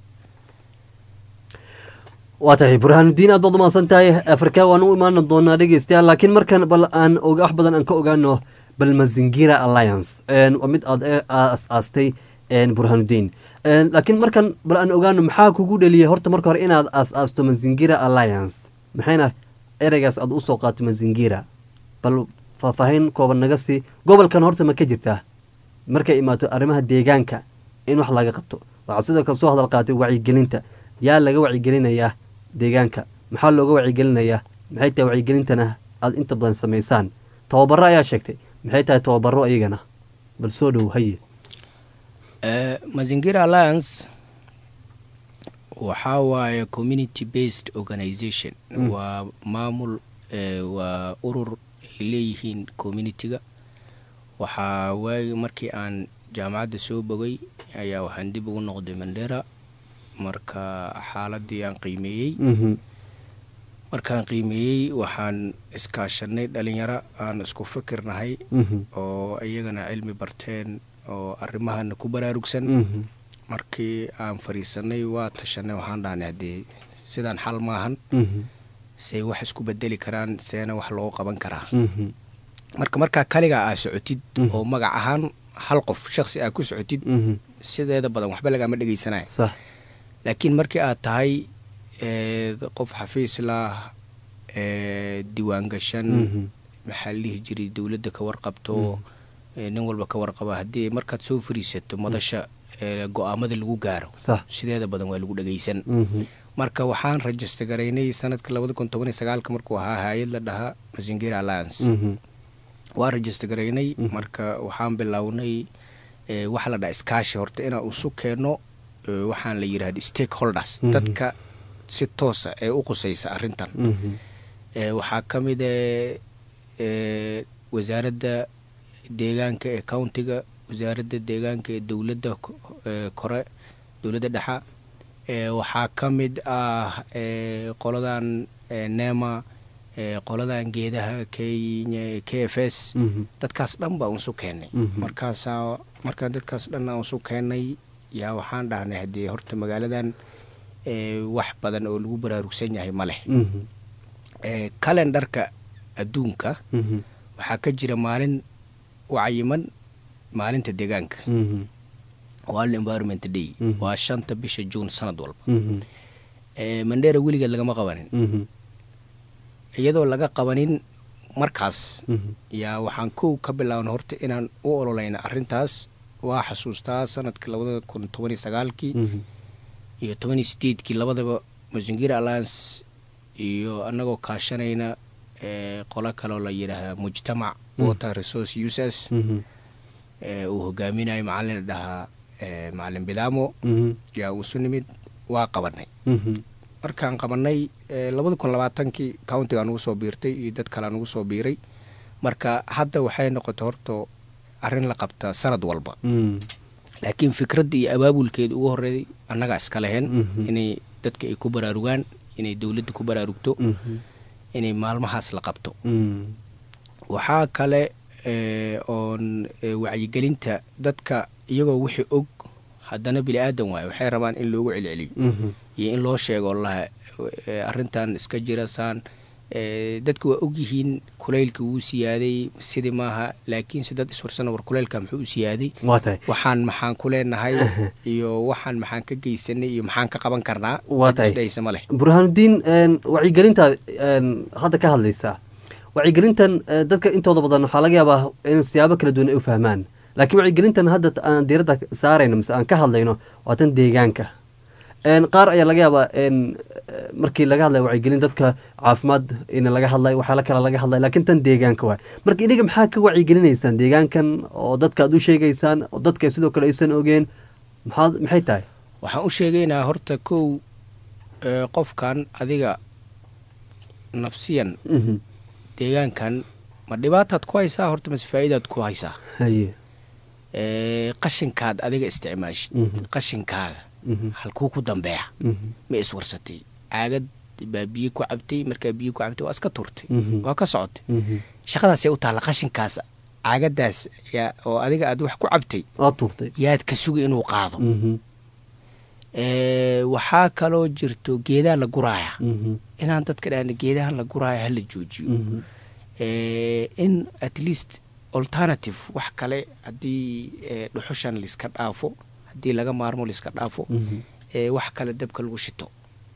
waa tahay burhaanudiin aad baad umahadsan tahay afrika waan u imaan doonaa dhegeystayaal laakiin markan bal aan og- wax badan aan ka ogaano bal mazingira alliance Een, waa mid aad ee- aas-aastay een, burhaanudiin Een, laakiin markan bal aan ogaano maxaa kugu dheliyay horta marka hore inaad aas-aasto mazingira alliance maxayna ereygaas aad usoo qaato mazingira bal faahfaahin kooban naga sii gobolkan horta ma ka jirtaa markay imaato arrimaha deegaanka in wax laga qabto waxaad sidoo kale soo hadal qaatay wacyigelinta yaa laga wacyigelinayaa deegaanka maxaa looga wacyigelinayaa maxay tahay wacyigelintana aad inta badan samaysaan tababaro ayaa sheegtay maxay tahay tababaro iyagana bal soo dhow haye Eh, mazingira alliance waxaa waaye community based organization Mm. waa maamul eh, waa urur ay leeyihiin communitiga waxaa waagi markii aan jaamacadda soo bogay ayaa waxaan dib ugu noqday mandera marka xaaladii aan qiimeeyey markaan qiimeeyey waxaan iskaashanay dhalinyaro aan isku fikirnahay Mhm. oo iyagana cilmi barteen oo arrimahana ku baraarugsan Mhm. markii aan fariisanay waa tashanay waxaan dhahnay haddee sidaan xal maahan Mhm. say wax isku bedeli karaan seena wax loogu qaban karaa Mhm. marka markaa kaligaa aa socotid Mhm. oo magac ahaan hal qof shaksi aa ku socotid Mhm. sideeda badan waxba lagama dhegeysanaya sax laakiin markii aad tahay ee, qof xafiis lah ee, diiwaan gashan Mhm. maxaa la dhihi jiray dowladda ka warqabto ee, nin walba ka warqaba haddii markaad soo fariisato madasha ee, go-aamada lagu gaaro Sax. sideeda badan waa lagu dhagaysan Mhm. marka waxaan rajista garaynay sanadka labada kun toban iyo sagaalka markuu ahaa hay-ad la dhahaa masingira alliance Mhm. waa rajista garaynay marka waxaan bilownay ee, waxa la dhaha iskaashi horta inaan isu keenno ee, waxaan la yidhahda stakeholders Mhm. dadka si toosa ee u qusaysa arrintan Mhm. ee, waxaa ka mid eh, ee wasaaradda deegaanka ee countiga wasaaradda deegaanka ee dowladda ko- ee kore dowladda dhexa ee waxaa ka mid ah ee qoladan ee nema ee qoladan geedaha kenya k f s Mhm. dadkaas dhan baa unsu keennay Mhm. markaasaa markaan dadkaas dhan aan unsu keennay yaa waxaan dhahnay haddii horta magaaladan ee wax badan oo lagu baraarugsan yahay ma leh Mhm. ee kalendarka adduunka Mhm. waxaa ka jira maalin u cayiman maalinta deegaanka Mhm. world environment day Mhm. waa shanta bisha juun sanad walba Mhm. ee mandheera weligeed lagama qabanin Mhm. iyadoo laga qabanin markaas Mhm. yaa waxaan kow ka bilaabna horta inaan u ololayna arrintaas waa xasuustaa sanadka labada kun toban iyo sagaalkii Mhm. iyo toban iyo sideedkii labadaba masingira alliance iyo annagoo kaashanayna ee qolo kaloo la yidhaahaa mujtamac Mhm. water resource users Mhm. ee uu hogaaminayo macalin la dhahaa ee macalin bidaamo Mhm. yaa uusu nimid waa qabanay Mhm. markaan qabanay ee labada kun labaatankii countiga nugu soo biirtay iyo dad kale nugu soo biiray marka hadda waxay noqotay horta arrin la qabta sanad walba Mhm. laakiin fikradda iyo abaabulkeeda ugu horreeyay annagaa iska leheen Mhm. inay dadka ay ku baraarugaan inay dowladda ku baraarugto Mhm. inay maalmahaas la qabto Mhm. waxaa kale ee, oon ee, wacyigelinta dadka iyagoo wixii og haddana bini aadan waayo waxay rabaan in loogu celceliyo Mhm. iyo in loo sheego laha ee, arrintan iska jirasaan ee, dadka waa ogyihiin kulaylka wuu siyaaday sidii maaha laakiinse dad iswarsana war kulaylka muxuu u siyaaday waa tahay waxaan maxaan ku leenahay iyo waxaan maxaan ka geysanay iyo maxaan ka qaban karnaa Waa cid tahay. isdhaysa ma leh burhaanudiin een, wacyigelintaad een, hadda ka hadlaysaa wacyigelintan ee, dadka intooda badan waxaa laga yaabaa in siyaabo kala duwan ay u fahmaan laakiin wacyigelintan hadda t- aan diiradda saarayno mise aan ka hadlayno waa tan deegaanka Een, qaar ayaa laga yaabaa een, eh, markii laga hadlayo wacyigelin dadka caafimaad in laga hadlay waxyaala kale laga hadlay laakiin tan deegaanka waay marka iniga maxaa ka wacyigelinaysaan deegaankan oo dadka aad u sheegaysaan oo dadka sidoo kale aysan ogeen maxaad maxay tahay waxaan u sheegaynaa horta kow ee, qofkan adiga nafsiyan Mhm. deegaankan ma dhibaataad ku haysaa horta mase faa'iidaad ku haysaa haye ee, qashinkaad adiga isticmaashid Mhm. qashinkaaga Mhm. halkuu ku dambeeya Mhm. ma iswarsatay caagad baa biyo ku cabtay markaa biyo ku cabtay waa iska turtay Mhm. waa ka socotay Mhm. shaqadaasay u taalla qashinkaas caagadaas yaa oo adiga aad wax ku cabtay waa tuurtay yaad ka sugi inuu qaado Mhm. ee, waxaa kaloo jirto geedaha la guraaya Mhm. inaan dadka dhahna geedahan la guraaya hala joojiyo Mhm. ee, in at least alternative wax kale haddii ee, dhuxushan laiska dhaafo haddii laga maarmo laiska dhaafo Mhm. ee, wax kale dabka lagu shito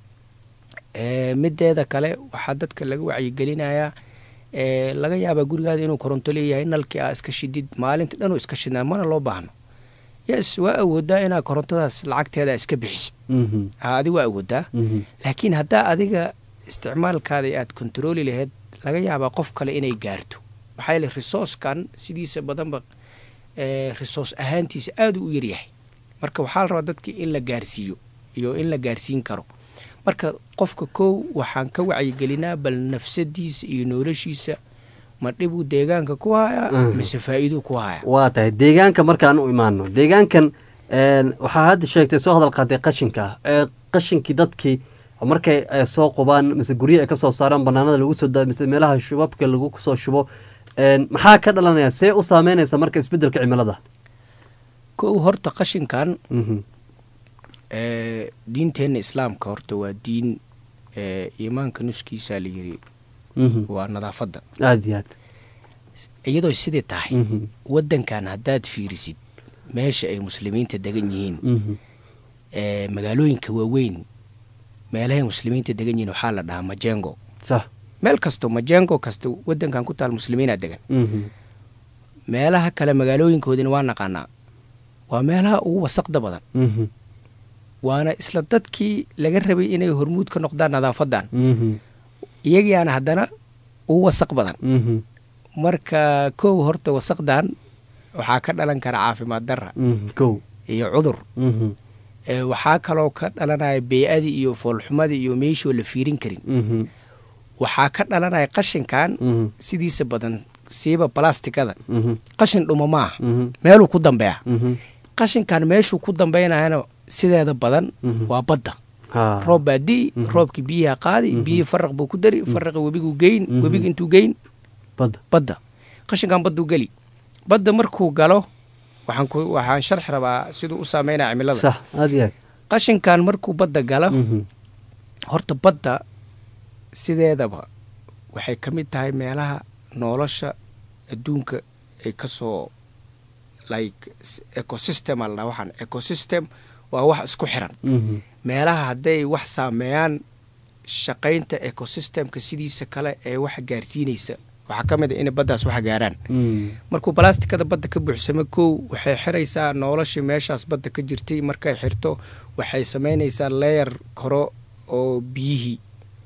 ee, mideeda kale waxaa dadka laga wacyigelinayaa ee, laga yaabaa gurigaada inuu koronto leeyahay nalkii aa iska shidid maalinta dhanuu iska shidnaa mana loo baahno yes waa awoodaa inaa korontadaas lacagteeda iska bixisid Mhm. ha adi waa awoodaa Mhm. laakiin haddaa adiga isticmaalkaada aad kontarooli lahayd laga yaabaa qof kale inay gaarto maxaa yeele resourcekan sidiisa badanba ee, resource ahaantiisa aada u yaryahay marka waxaa la rabaa dadka in la gaarsiiyo iyo in la gaarsiin karo marka qofka kow waxaan ka wacyigelinaa bal nafsadiisa iyo noloshiisa ma dhibuu deegaanka ku hayaa Mhm. mise faa'iiduu ku hayaa waa tahay deegaanka markaan u imaano deegaankan een, waxaa hadda sheegtay soo hadal qaatay qashinka ee qashinkii dadkii markay ay soo qubaan mise guryo ay kasoo saaraan banaanada lagu soo daa mise meelaha shubabka lagu soo shubo een, maxaa ka dhalanaya see u saameynaysa marka isbedelka cimilada kow horta qashinkan Mhm. ee, diinteenna islaamka horta waa diin ee, iimaanka nuskiisaa la yiri Mhm. waa nadaafadda aada iyo aad iyadoo sidii tahay Mhm. waddankan haddaad fiirisid meesha ay muslimiinta degan yihiin Mhm. ee, magaalooyinka waaweyn meelahay muslimiinta degan yihiin waxaa la dhahaa majengo sax meel kasto majengo kasta wadankan ku taal muslimiinaa degan meelaha kale magaalooyinkoodina waa naqaanaa waa meelaha ugu wasaqda badan waana isla dadkii laga rabay inay hormuud ka noqdaan nadaafadan iyagiyaana haddana ugu wasaq badan marka kow horta wasaqdan waxaa ka dhalan kara caafimaad darra kow iyo cudur ee waxaa kaloo ka dhalanaya bey-adii iyo foolxumadii iyo meeshoo la fiirin karin waxaa ka dhalanaya qashinkan sidiisa badan siiba balastikada qashin dhuma maaha meeluu ku dambeeya qashinkan meeshuu ku dambeynayana sideeda badan waa badda roob baa di'i roobkii biyaha qaadi biyihii faraq buu ku dari faraqa webiguu geyn webiga intuu geyn badda qashinkan badduu geli badda markuu galo waxaan ku waxaan sharxi rabaa siduu u saameynaya cimilada sax aad iyo aad qashinkan markuu badda galo horta badda sideedaba waxay ka mid tahay meelaha nolosha adduunka ay ka soo like ecosystem aldhaa waxaan ecosystem waa wax isku xiran meelaha hadday wax saameeyaan shaqaynta ecosystemka sidiisa kale ee wax gaarsiinaysa waxaa ka mid a inay baddaas wax gaaraan markuu balastikada badda ka buuxsamo kow waxay xiraysaa noloshii meeshaas badda ka jirtay markay xirto waxay samaynaysaa leeyar koro oo biyihii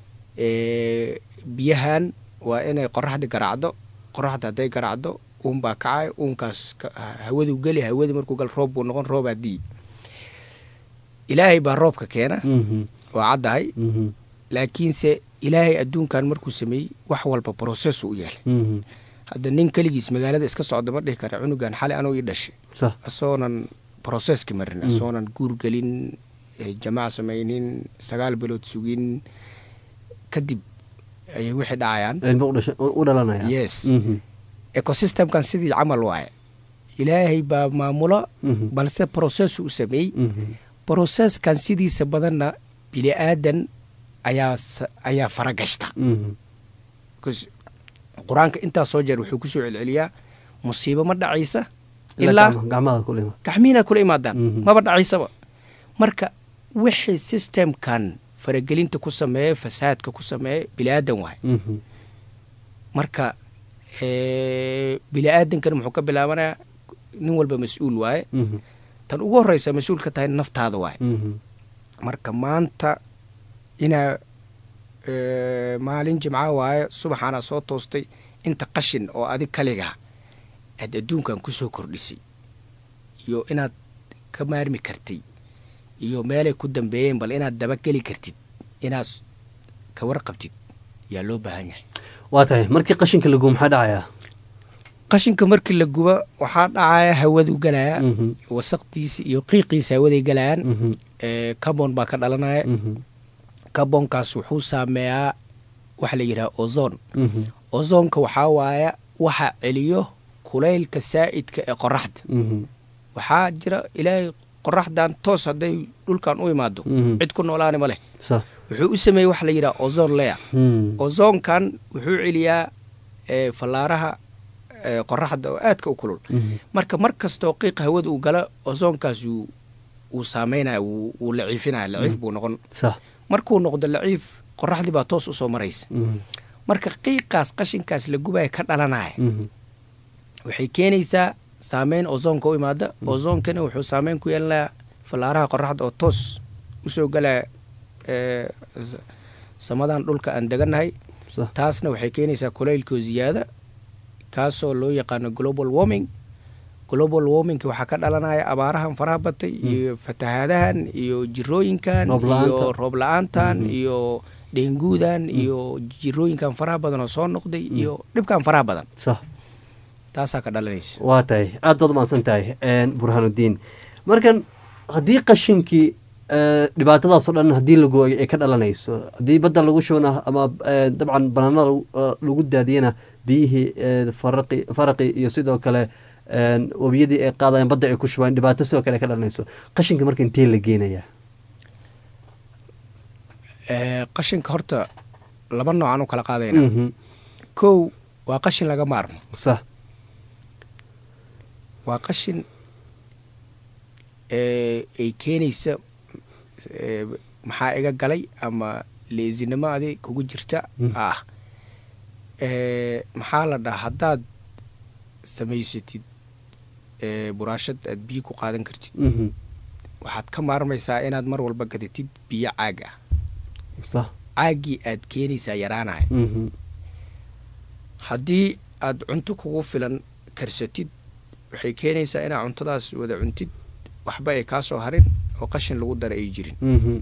biyahan waa inay qoraxdii garaacdo qoraxda hadday garaacdo uun baa kacay uunkaas hawaduu geli hawadii markuu gal roob buu noqon roobaa dii ilaahay baa roobka keena waa caddahay laakiinse ilaahay adduunkan markuu sameeyey wax walba brocessu u yeelay hadda nin keligiis magaalada iska socda ma dhihi kara cunugan xali anuu ii dhashay asoonan brocesski marin asoonan guurgelin jamaac samaynin sagaal bilood sugin kadib ayay wixii dhacayaan u dhalanaya yes ecosystemkan sidii camal waaye ilaahay baa maamulo balse brocessu u sameeyey brocesskan sidiisa badanna bini aadan ayaa ayaa faragashta qur-aanka intaa soo jeer wuxuu kusoo celceliyaa musiibo ma dhacaysa ilaa gacmihiina kula imaadaan maba dhacaysaba marka wixii systemkan faragelinta ku sameeya fasaadka ku sameeya bini aadan waay marka bini aadankana muxuu ka bilaabanayaa nin walba mas-uul waaye tan ugu horreysa mas-uul ka tahay naftaada waaye marka maanta inaa maalin jimca waaye subaxaana soo toostay inta qashin oo adig kaligaa aad adduunkan kusoo kordhisay iyo inaad ka maarmi kartay iyo meelay ku dambeeyeen bal inaad dabageli kartid inaad ka warqabtid yaa loo baahan yahay waa tahay markii qashinka la gubo maxaa dhacayaa qashinka markii la guba waxaa dhacaya hawaduu galaya wasaqdiisi iyo qiiqiisa hawaday galayaan carbon baa ka dhalanaya carbonkaas wuxuu saameeyaa waxa la yidhaha ozon ozonka waxaa waaya waxa celiyo kulaylka saa'idka ee qoraxda waxaa jira ilaahay qoraxdan toos hadday dhulkan u imaado cid ku noolaani ma leh wuxuu u sameeyey waxa la yidhaha ozon leya ozonkan wuxuu celiyaa fallaaraha qoraxda oo aadka u kulul marka mar kastoo qiiqa hawada uu gala ozonkaas wuu saameynaya wuu laciifinaya laciif buu noqon markuu noqdo laciif qoraxdii baa toos usoo maraysa marka qiiqaas qashinkaas la gubaya ka dhalanaya waxay keenaysaa saameyn ozonka u imaada ozonkana wuxuu saameyn ku yeelanayaa fallaaraha qoraxda oo toos usoo galaya samadan dhulka aan degannahay taasna waxay keenaysaa kulaylkoo ziyaada kaasoo loo yaqaano global warming global warmingka waxaa ka dhalanaya abaarahan faraha batay iyo fatahaadahan iyo jirooyinkan iyo roob la-aantan iyo dhenguudan iyo jirooyinkan faraha badan oo soo noqday iyo dhibkan faraha badan taasaa ka dhalanaysa waa tahay aad baad umahadsan tahay burhaanuddiin markan haddii qashinkii dhibaatadaasoo dhan haddii lagu ay ka dhalanayso haddii badda lagu shubana ama dabcan banaanada lagu daadiyana biyihii faraqi faraqi iyo sidoo kale webiyadii ay qaadayan badda ay ku shubaan dhibaato sidoo kale ka dhalanayso qashinka marka intee la geenayaa qashinka horta laba noocaan u kala qaadayna kow waa qashin laga maarmo sa waa qashin ay keenaysa maxaa iga galay ama leesinimo adi kugu jirta ah Eh, maxaa la dhahaa haddaad samaysatid eh, buraashad aad biyo ku qaadan kartid Mhm. waxaad ka maarmaysaa inaad mar walba gadatid biyo caag ah sax caaggii aad keenaysaa yaraanaya Mhm. haddii aad cunto kugu filan karsatid waxay keenaysaa inaad cuntadaas wada cuntid waxba ay kaa soo harin oo qashin lagu dara ay jirin Mhm.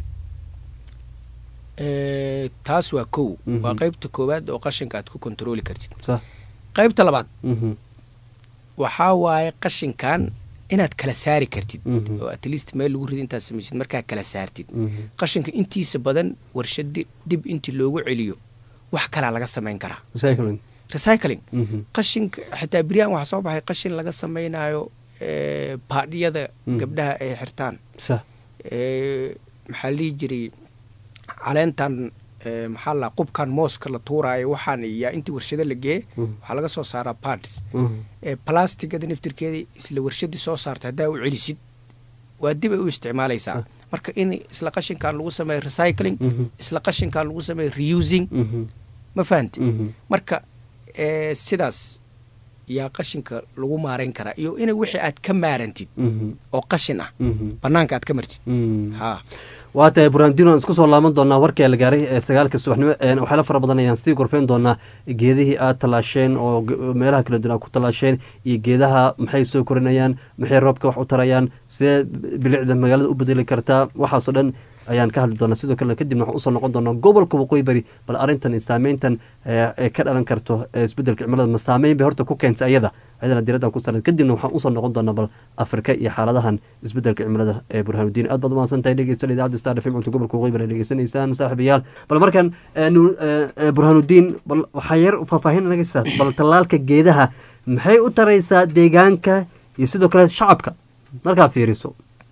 Eh, taas waa kow Mhm. waa qaybta koowaad oo qashinka aad ku kontarooli kartid sax qaybta labaad Mhm. waxaa waaye qashinkan inaad kala saari kartid Mhm. oo at least meel lagu rido intaad samaysid markaa kala saartid Mhm. qashinka intiisa badan warshad dib intii loogu celiyo wax kalaa laga samayn karaa recycling recycling Mhm. qashinka xitaa beryahan waxaa soo baxay qashin laga samaynayo eh, baadhiyada Mm. gabdhaha ay xirtaan sax Eh, maxaa la dhihi jiray caleentan eh, maxaa la qubkan mooska la tuuraayo waxaan yaa intii warshado la geeye Mhm. waxaa laga soo saaraa parts Mhm. ee plastigada naftirkeeda isla warshadii soo saarta haddaa u celisid waa dib ay u isticmaalaysaa marka in isla qashinkan lagu sameeyo recycling Mhm. isla qashinkan lagu sameeyo reusing Mhm. ma fahanti Mhm. marka eh, sidaas yaa qashinka lagu maarayn karaa iyo in wixii aad ka maarantid Mhm. oo qashin ah Mhm. banaanka aad ka martid Mhm. ha waa tahay burandino aan isku soo laaban doonaa warkii la gaaray ee sagaalka subaxnimo een waxyaala fara badan ayaan sii gorfeyn doonaa geedihii aad tallaasheen oo ge- meelaha kala duwan aad ku tallaasheen iyo geedaha maxay soo korinayaan maxay roobka wax u tarayaan sidee bilicda magaalada u bedeli kartaa waxaasoo dhan ayaan ka hadli doonaa sidoo kale kadibna waxaan usoo noqon doonaa gobolka waqooyi bari bal arrintan iyo saameyntan ee ee ka dhalan karto ee isbedelka cimilada ma saameyn bay horta ku keentay ayada ayadana diraddan ku saran kadibna waxaan usoo noqon doonaa bal afrika iyo xaaladahan isbedelka cimilada ee burhanudiin aad baad umahadsan tahay dhegeysta idaacadda star fm cunto gobolka waqooyi bari dhegeysanaysaan saaxiibayaal bal markan ee, nu- ee, ee, burhanudiin bal waxaa yar faahfaahin naga sitaa bal tallaalka geedaha maxay u taraysaa deegaanka iyo sidoo kale shacabka markaad fiiriso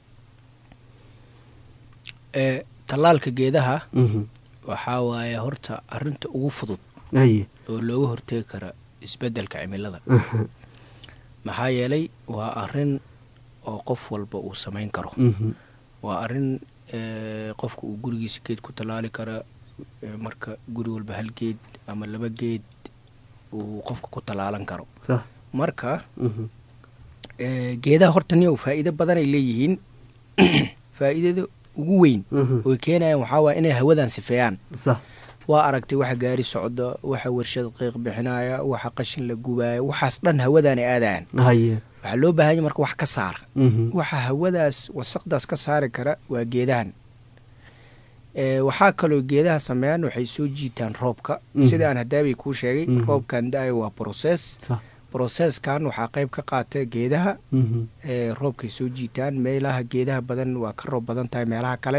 ee tallaalka geedaha Mhm. waxaa waaye horta arrinta ugu fudud Haye. oo looga hortegi kara isbeddelka cimilada Mhm. maxaa yeelay waa arrin oo qof walba uu samayn karo Mhm. waa arrin ee, qofka uu gurigiisa geed ku tallaali kara ee, marka guri walba hal geed ama laba geed uu qofka ku tallaalan karo sax marka Mhm. ee, geedaha horta niyow faa'iido badan ay leeyihiin faa'iidada ugu weyn Mhm. oy keenayaan waxaa waaya inay hawadan sifeeyaan sax waa aragtay waxa gaari socda waxa warshad qiiq bixinaya waxa qashin la gubaayo waxaas dhan hawadaan ay aadayaan haye waxaa loo baahan yahay marka wax ka saara Mhm. waxa hawadaas wasaqdaas ka saari kara waa geedahan ee, waxaa kaloo geedaha sameeyaan waxay soo jiitaan roobka Mhm. sida aan hadaabay kuu sheegay Mhm. roobkan da-ayo waa process sax processkan waxaa qayb ka qaata geedaha Mhm. ee, roobkay soo jiitaan meelaha geedaha badan waa ka roob badan tahay meelaha kale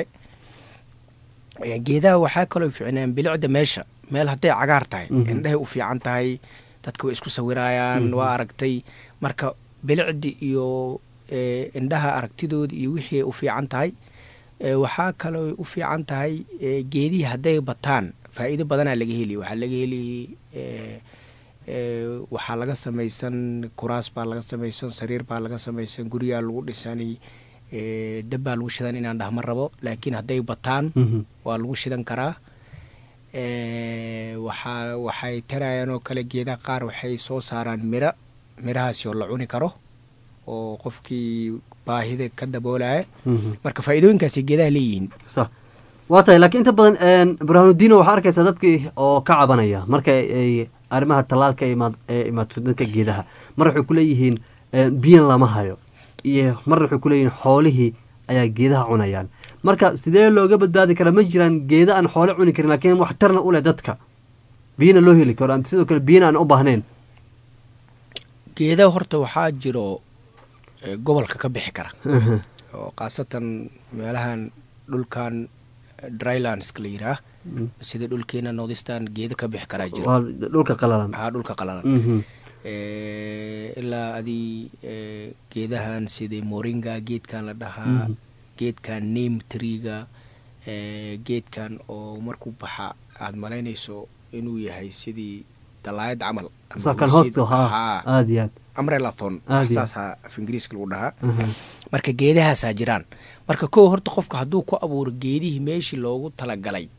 Ee, geedaha waxaa kaloo ficnaan bilicda meesha meel hadday cagaar tahay Mhm. indhahay u fiican tahay dadka way isku sawirayaan Mhm. waa aragtay marka bilicdi iyo ee, indhaha aragtidooda iyo wixii ay u fiican tahay ee, waxaa kaloo u fiican tahay ee, geedihii hadday bataan faa'iido badanaa laga heli waxaa laga heli ee, ee, waxaa laga samaysan kuraas baa laga samaysan sariir baa laga samaysan guryaa lagu dhisani ee, dab baa lagu shidan inaan dhahma rabo laakiin hadday bataan Mhm. waa lagu shidan karaa ee, waxaa waxay tarayaan oo kale geedaha qaar waxay soo saaraan miro mirahaasi oo la cuni karo oo qofkii baahida ka daboolaya Mhm. marka faa'iidooyinkaasi geedaha leeyihiin sax waa tahay laakiin inta badan een, burhanudiino waxaa arkaysaa dadkii oo ka cabanaya marka ay arrimaha tallaalka imaad ee imaato dadka geedaha mar waxay kuleeyihiin een, biyana lama hayo iyo marna waxay kuleeyihiin xoolihii ayaa geedaha cunayaan marka sidee looga badbaadi karaa ma jiraan geeda aan xoole cuni karin laakiin waxtarna u leh dadka biyana loo heli karo ama sidoo kale biyana aan u baahnayn geedaha horta waxaa jiro ee, gobolka ka bixi kara Mhm. oo khaasatan meelahan dhulkan drylandska la yidhaah Mm. sida dhulkeena northistan geeda ka bixi karaa jiro waa dhulka qalalan haa dhulka qalalan Mhm. Ee, ilaa adii ee, geedahan sida moringa geedkan la dhahaa Mhm. geedkan name triga ee, geedkan oo markuu baxa aad malaynayso inuu yahay sidii dalaayad camal ama Saa kan hoosid- hoosta haa haa, aad iyo aad umbrelathon Aad iyo saasa af ingiriiska lagu dhahaa Mhm. marka geedahaasaa jiraan marka kow horta qofka hadduu ku abuuro geedihii meeshii loogu talagalay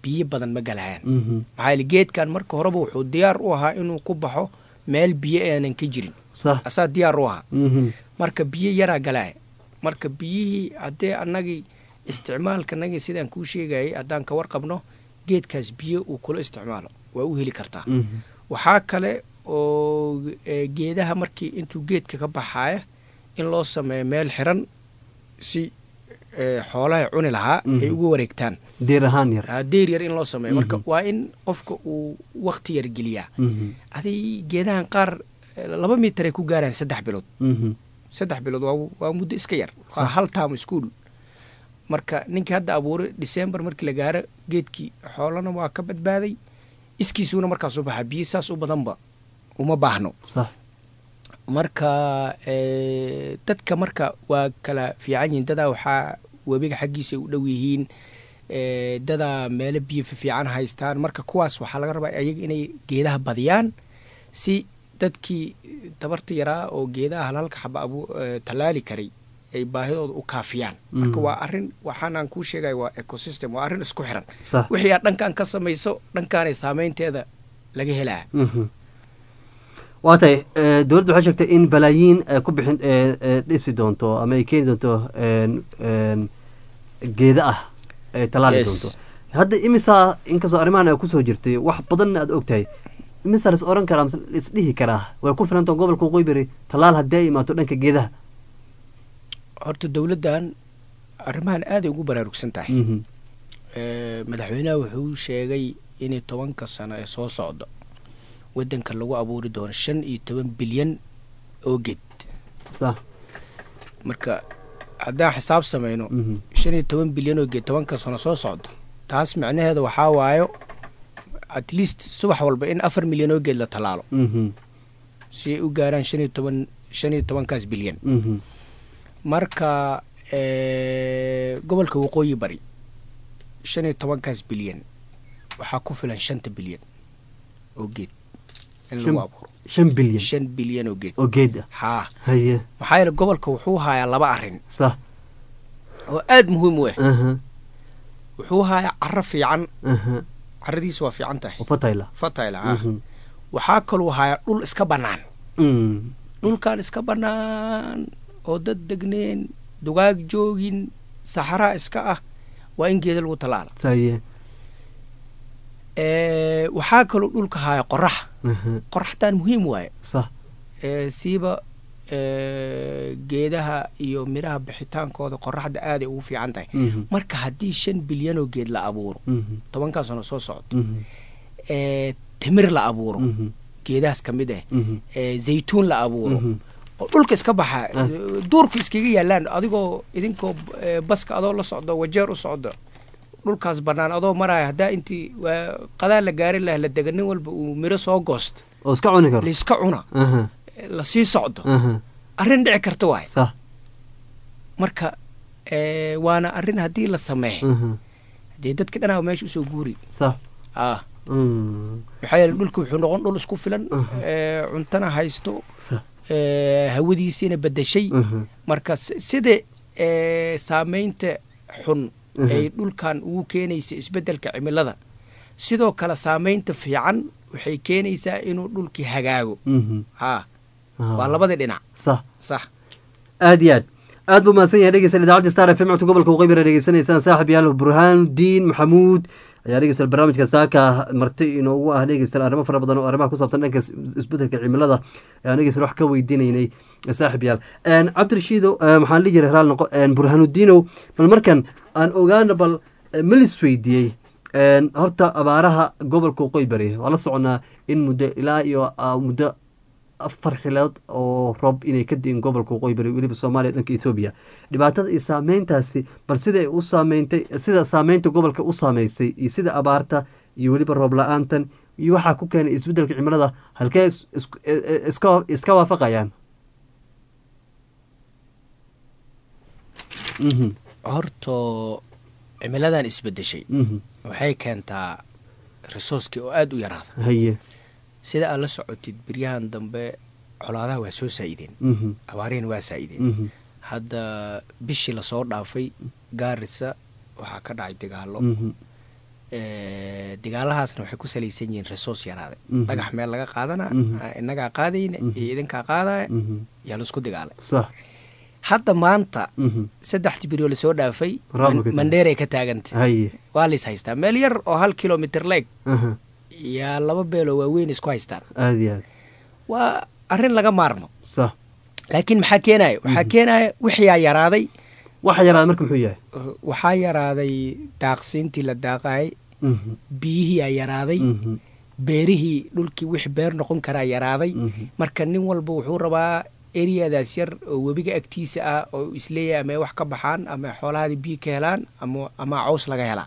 biyo badan ma galayaan Mhm. maxaa yeele geedkan marka horeba wuxuu diyaar u ahaa inuu ku baxo meel biyo aanan ka jirin sax asaa diyaar u ahaa Mhm. marka biyo yaraa galaya marka biyihii haddee annagii isticmaalkanagii sidaan kuu sheegayay haddaan ka warqabno geedkaas biyo uu kula isticmaalo waa u heli kartaa Mhm. waxaa kale oo eh, geedaha markii intuu geedka ka baxaaya in loo sameeyo meel xiran si eh, xoolaha cuni lahaa ay Mhm. ugu wareegtaan diir ahaan yar Ah, deer yar in loo sameeyo marka Mhm. waa in qofka uu wakti yar geliyaa Mhm. aday geedahan qaar eh, laba mitar ay ku gaaraan saddex bilood Mhm. saddex bilood waa, waa muddo iska yar waa Sax. hal taam school marka ninkii hadda abuuray december markii la gaaro geedkii xoolana waa ka badbaaday iskiisuuna markaas u baxaa biyo saas u badanba uma baahno sax marka eh, dadka marka waa kala fiican yihiin dadaa waxaa webiga xaggiisa ay u dhow yihiin eh, dadaa meelo biyo fiican haystaan marka kuwaas waxaa laga rabaa ayaga inay geedaha badiyaan si dadkii tabarta yaraa oo geedaha halhalka xaba abu eh, tallaali karay ay baahidooda u kaafiyaan marka Mhm. waa arrin waxaanaan kuu sheegaya waa ecosystem waa arrin isku xiran Sax. wixii aad dhankan ka samayso dhankaanay saameynteeda laga helaa Mhm. waa tahay eh, dowladda waxay sheegtay in balaayiin ay ku bixin eh, eh, dhisi doonto ama ay keeni doonto en en geeda ah ay tallaali Yes. doonto hadda imisaa inkastoo arrimahan ay kusoo jirtay wax badanna aad og tahay imisaa la is oran karaa mise la isdhihi karaa way ku filantao gobolka waqooyi bari tallaal haddii ay imaato dhanka geedaha horta dowladdan arrimahan aaday ugu baraarugsan tahay Mhm. Eh, madaxweynaha wuxuu sheegay inay tobanka sano ee soo socda waddanka lagu abuuri doono shan iyo toban bilyan oo geed sax marka haddaan xisaab samayno Mhm. shan iyo toban bilyan oo geed tobanka sano soo socda taas macnaheeda waxaa waayo at least subax walba in afar milyan oo geed la tallaalo Mhm. si ay u gaaraan shan iyo toban shan iyo tobankaas bilyan Mhm. marka eh, gobolka waqooyi bari shan iyo tobankaas bilyan waxaa ku filan shanta bilyan oo geed in Shan- lagu abuuro shan bilyan shan bilyan oo geed oo geed ah haa haye maxaa yeele gobolka wuxuu hayaa laba arrin sax oo aad muhiim u ah aha wuxuu hayaa caro fiican aha caradiisa waa fiican tahay oo fatayla fatayla ah Mhm. waxaa kaluu hayaa dhul iska bannaan Mm. dhulkan iska bannaan oo dad degneen dugaag joogin saxaraa iska ah waa in geeda lagu tallaala saye Eh, waxaa kaloo dhulka haya qorax aha qoraxtan muhiim waaye sax Eh, siiba eh, geedaha iyo miraha bixitaankooda qoraxda aaday ugu fiican tahay Mhm. marka haddii shan bilyan oo geed la abuuro Mhm. tobankaa sano soo socdo Mhm. eh, timir la abuuro Mhm. geedahaas ka mid ah Mhm. eh, zaytuun la abuuro Mhm. oo dhulka iska baxa Ah. duurku iskaga yaalaan adigoo idinkoo eh, baska adoo la socdo wajeer u socdo dhulkaas bannaan adoo maraya haddaa intii waa qadaa la gaari laha la dega nin walba uu miro soo goosto oo iska cuni karo laiska cuna aha lasii socdo aha arrin dhici karta waay sax marka eh, waana arrin haddii la sameeyo aha dee dadka dhanaa meesha usoo guuri sax ah Mm. maxaa yeele dhulka wuxuu noqon dhul isku filan Aha. eh, cuntana haysto sax eh, hawadiisiina bedeshay aha marka si- sida eh, saameynta xun Mhm. ay dhulkan ugu keenaysa isbeddelka cimilada sidoo kale saameynta fiican waxay keenaysaa inuu dhulkii hagaago Mhm. haa Ah. waa labadii dhinac sax sax aad iyo aad aad buu mahadsan yahay dhegeysan idaacadda star f m codka gobolka waqooyi bari dhegeysanaysaan saaxib yaal burhaanuddiin maxamuud ayaa dhegeysan barnaamijka saaka marti inoogu ah dhegeysan arrimo fara badan oo arrimaha ku saabsan dhanka is- isbedelka cimilada ayaan dhegeysan wax ka weydiinaynay saaxib yaal cabdirashiidow eh, maxaan dhihi jiray halaal noqo burhaanuddiinow bal markan aan ogaana bal eh, ma lis weydiiyey Een, horta abaaraha gobolka waqooyi bari waa la soconaa in muddo ilaa iyo ah, muddo afar xilood oo roob inay ka diin gobolka waqooyi bari weliba soomaaliya dhanka etoobiya dhibaatada iyo saameyntaasi bal sida ay u saameynta sida saameynta gobolka u saameysay iyo sida abaarta iyo weliba roob la-aantan iyo waxaa ku keenay isbedelka cimilada halkee is- isku- e- e- iska iska waafaqayaan Mhm, horto cimiladan isbedeshay mhm. waxay keentaa resourcekii oo aada u yaraada haye sida aad la socotid beryahan dambe colaadaha waa soo saa'ideen Mhm, abaarihina waa saa'ideen mhm, hadda bishii lasoo dhaafay gaarisa waxaa ka dhacay dagaalo mhm, Eh, digaalahaasna waxay ku salaysan yihiin resource yaraade Mhm. dhagax meel laga qaadana Mhm. ah, innagaa qaadayna Mhm. iyo idinkaa qaadaya Mhm. yaa laisku dagaalay sax hadda maanta Mhm. saddex jibiroo lasoo dhaafay Raab Man- ka tahay. mandheeray ka taagantay haye waa lais haystaa meel yar oo hal kilomitr leeg aha yaa laba beeloo waaweyn isku haystaan aad iyo aad waa arrin laga maarmo sax laakiin maxaa keenaya waxaa keenaya wixiyaa yaraaday waxa yaraada marka muxuu yahay waxaa yaraaday daaqsiintii la daaqayay Mhm. biyihiiyaa yaraaday Mhm. beerihii dhulkii wix beer noqon karaa yaraaday Mhm. marka nin walba wuxuu rabaa eriyadaas yar oo webiga agtiisa ah oo isleeyahay ama ay wax ka baxaan ama xoolahaadii biyo ka helaan ama ama caws laga helaa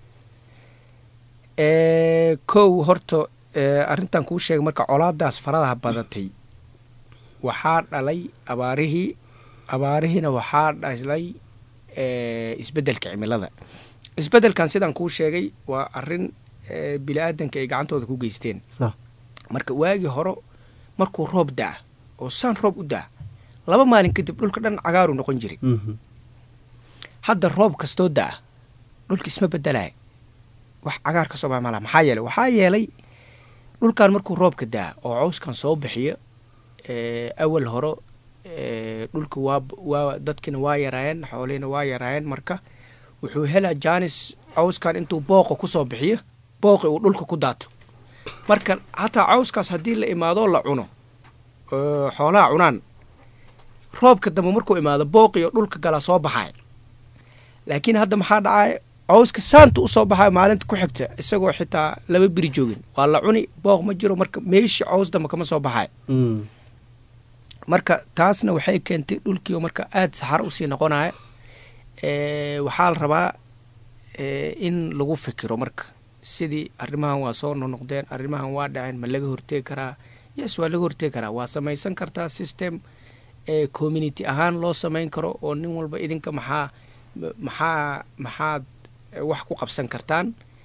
Eh, kow horta eh, arrintan kuu sheegay marka colaadaas faradaha badatay waxaa dhalay abaarihii abaarihiina waxaa dhalay eh, isbeddelka cimilada isbeddelkan sidaan kuu sheegay waa arrin eh, bili-aadanka ay gacantooda ku geysteen sax marka waagii hore markuu roob daa oo saan roob u daa laba maalin kadib dhulka dhan cagaaru noqon jiray Mhm. hadda roob kastoo daa dhulka isma bedelaya wax cagaar ka soo baxa malaha maxaa yeelay waxaa yeelay dhulkan markuu roobka daa oo cawskan soo bixiyo eh, awal hore eh, dhulka waa waa dadkina waa yaraayeen xoolihina waa yaraayeen marka wuxuu helaa jaanis cawskan intuu booqa kusoo bixiyo booqi uu dhulka ku daato marka hataa cawskaas haddii la imaado la cuno oo xoolaha cunaan roobka dambe markuu imaado booqiyo dhulka gala soo baxay laakiin hadda maxaa dhacaya cawska saanta usoo baxayo maalinta ku xigta isagoo xitaa laba biri joogin waa la cuni booq ma jiro marka meeshii caws dambe kama soo baxayo Mm. marka taasna waxay keentay dhulkii oo marka aada saxaro usii noqonaya Eh, waxaa la rabaa eh, in lagu fikiro marka sidii arrimahan waa soo noqnoqdeen arrimahan waa dhaceen ma laga hortegi karaa yes waa laga hortegi karaa waa samaysan kartaa system eh, community ahaan loo samayn karo oo nin walba idinka maxaa maxaa maxaad eh, wax ku qabsan kartaan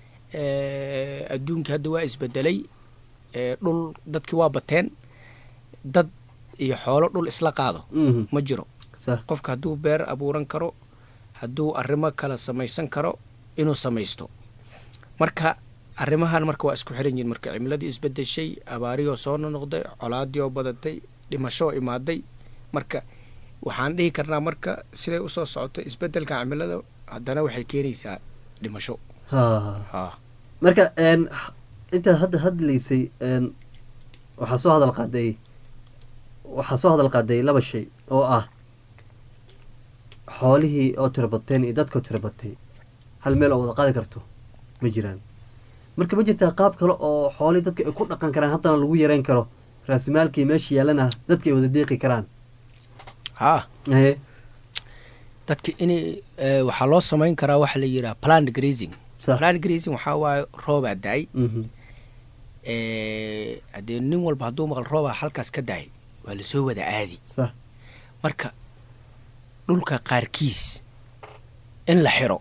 Eh, adduunkii hadda waa isbedelay Eh, dhul dadkii waa bateen dad iyo xoolo dhul isla qaado Mhm. ma jiro sax qofka hadduu beer abuuran karo hadduu arrimo kale samaysan karo inuu samaysto marka arrimahan marka waa isku xiran yihin marka cimiladii isbedeshay abaariyoo soo nonoqday colaadii oo badatay dhimasho oo imaaday marka waxaan dhihi karnaa marka siday usoo socoto isbedelka cimilada haddana waxay keenaysaa dhimasho ha ha marka een, intaad hadda hadlaysay een, waxaa soo hadal qaaday waxaa soo hadal qaaday laba shay oo ah xoolihii oo tira bateen iyo dadkoo tira batay hal meel oo wada qaadi karto ma jiraan marka ma jirtaa qaab kale oo xoolihii dadka ay ku dhaqan karaan haddana lagu yareyn karo raasimaalkii meesha yaalana dadka ay wada deeqi karaan ha Ehe. dadka in waxaa loo samayn karaa waxa la yidhaha plant grazing plant grazing waxaa waaye roobaa da-ay Mhm. Eh, haddee nin walba hadduu maqal roobaa halkaas ka dahay waa lasoo wada aadi sax marka dhulka qaarkiis in la xiro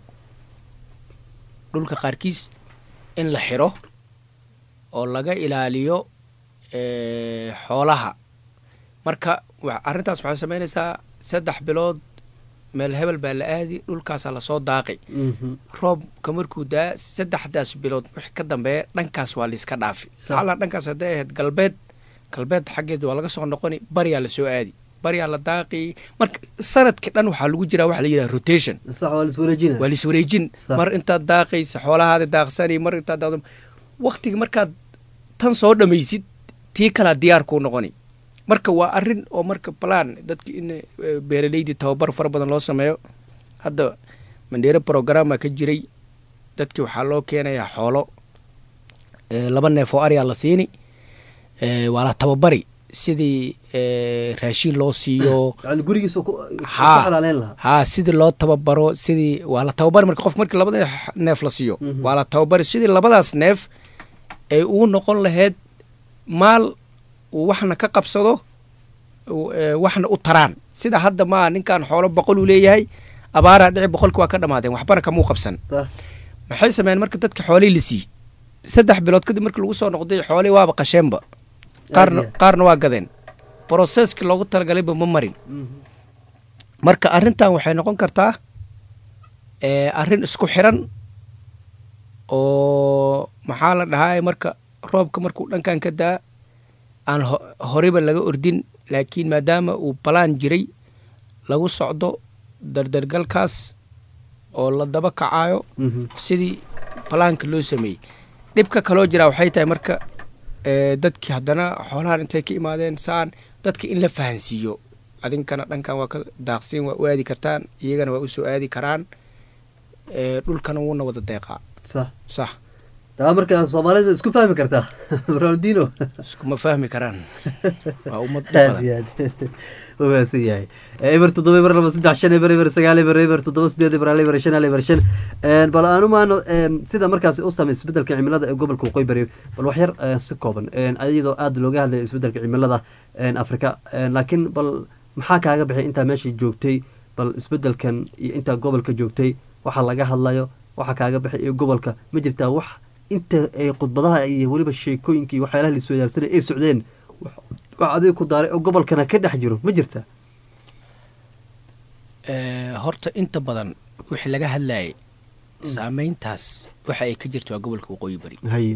dhulka qaarkiis in la xiro oo laga ilaaliyo eh, xoolaha marka wa- arrintaas waxay samaynaysaa saddex bilood meel hebel baa la aadi dhulkaasaa lasoo daaqi Mhm. roobka markuu daa saddexdaas bilood wixii ka dambeeya dhankaas waa layska dhaafi xalaa dhankaas hadday ahayd galbeed galbeed xaggeed waa laga soo noqoni baryaa lasoo aadi baryaa la daaqi marka sanadkii dhan waxaa lagu jiraa waxa la yidhaha rotation sax waa liswareejina waa liswareejin Sax. mar intaad daaqaysa xoolahaada daaqsani mar intaad daaqdo waktiga markaad tan soo dhamaysid tii kalaa diyaar kuu noqoni marka waa arrin oo marka plan dadki in eh, beeraleydii tababar fara badan loo sameeyo hadda mandheere programma ka jiray dadkii waxaa loo keenayaa xoolo eh, laba neef oo aryaa la siini eh, waa la tababari sidii eh, raashin loo siiyo yani gurigiisa ku ku ha xalaaleyn lahaa ha sidii loo tababaro sidii waa la tababari marka qof markii labada neef la siiyo waa la tababari sidii labadaas neef ay ugu noqon lahayd maal uu waxna ka qabsado uu, eh, waxna u taraan sida hadda maa ninkan xoolo boqol uu leeyahay abaaraa dhici boqolki waa ka dhamaadeen waxbana kamuu qabsan sax maxay sameeyeen marka dadka xoolihii la siiyey saddex bilood kadib markii lagu soo noqday xoolihii waaba qasheenba qaarna Aad iyo aad. qaarna waa gadeen broseski loogu talagalayba ma marin marka arrintan waxay noqon kartaa eh, arrin isku xiran oo maxaa la dhahaa marka roobka markuu dhankan ka daa aan ho- horeyba laga ordin laakiin maadaama uu balaan jiray lagu socdo dardargalkaas oo la daba kacayo sidii balaanka loo sameeyey dhibka kaloo jiraa waxay tahay marka ee, dadkii haddana xoolahan intay ka imaadeen saan dadka in la fahansiiyo adinkana dhankan waa ka daaqsiin waa u aadi kartaan iyagana waa usoo aadi karaan ee, dhulkana wuuna wada deeqaa sax sax taa marka soomaalida isku fahmi kartaa ronaldino iskuma fahmi karaan waa ummad dhib aad badan. iyo aad u mahadsan yahay eber toddoba eber laba saddex shan eber eber sagaal eber eber toddoba sideed eber hal eber shan hal eber shan Een, bal aanu maano een, sida markaasi u saamay isbedelka cimilada ee gobolka waqooyi bari bal wax yar eh, si kooban een, iyadoo aada looga hadlaya isbedelka cimilada een, afrika een, laakiin bal maxaa kaaga bixay intaa meesha joogtay bal isbedelkan iyo intaa gobolka joogtay waxa laga hadlayo waxa kaaga bixay iyo gobolka ma jirtaa wax inta ay khudbadaha iyo weliba sheekooyinka iyo waxyaalaha laiswadaarsanay ay socdeen wax wax adiga ku daaray oo gobolkana ka dhex jiro ma jirta Ee, horta inta badan wixii laga hadlayay saameyntaas waxa ay ka jirto waa gobolka waqooyi bari haye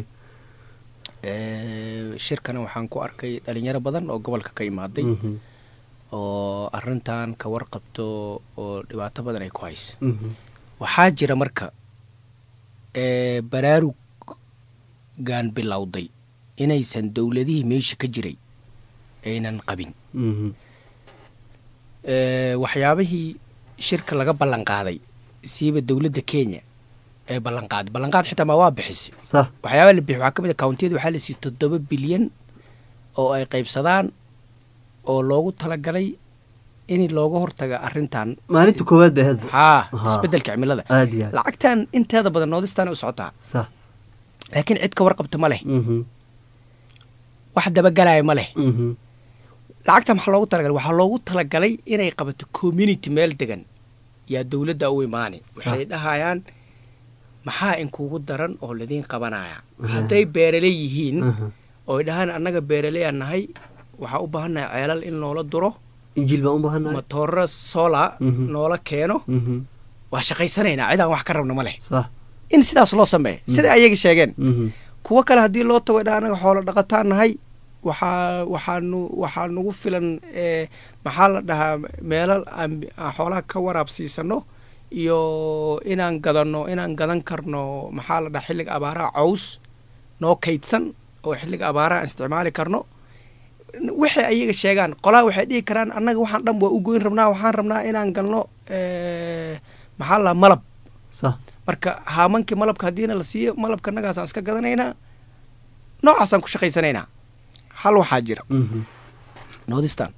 Ee, shirkana waxaan ku arkay dhalinyaro badan oo gobolka ka imaaday Mhm. oo arintan ka warqabto oo dhibaato badan ay ku haysa Mhm. waxaa jira marka ee, baraarugan bilowday inaysan dowladihii meesha ka jiray aynan qabin Mhm. Ee, waxyaabihii shirka laga ballan qaaday siiba dowladda kenya ee ballanqaaday ballanqaad xitaa ma waa bixisay sax waxyaabaa la bixi waxaa ka mid a countiyada waxaa la siiyey toddoba bilyan oo ay qaybsadaan oo loogu talagalay in looga hortaga arrintan maalinta koowaad bay ahayd haa Haa. isbedelka cimilada aad iyo aad lacagtan inteeda badan noodistaan u socotaa sax laakiin cid ka warqabta ma leh Mhm. wax dabagalaya ma leh Mhm. lacagta maxaa loogu talagalay waxaa loogu talagalay inay qabato community meel degan yaa dowladda u imaani waxay dhahayaan maxaa inkugu daran oo ladiin qabanaya hadday beeraley yihiin Mhm. oo ay dhahaan annaga beeraleyaan nahay waxaa u baahannahay ceelal in noola duro injiil baan u baahanahay matooro sola Mhm. noola keeno Mhm. waa shaqaysanaynaa cidaan wax ka rabna ma leh sax in sidaas loo sameeya sida ayaga sheegeen Mhm. kuwo kale haddii loo tago dha anaga xoolo dhaqataan nahay waxaa waxaanu waxaa nagu filan ee maxaa la dhahaa meelal aan aan xoolaha ka waraabsiisano iyo inaan gadanno inaan gadan karno maxaa la dhahaa xilliga abaaraha caws noo kaydsan oo xilliga abaaraha aan isticmaali karno waxay ayaga sheegaan qolaha waxay dhihi karaan annaga waxaan dhan waa u goyn rabnaa waxaan rabnaa inaan galno ee, maxaa la dhahaa malab sax marka haamankii malabka haddiina la siiyo malabka annagaasaan iska gadanaynaa noocaasaan ku shaqaysanaynaa hal waxaa jira Mhm. nordistan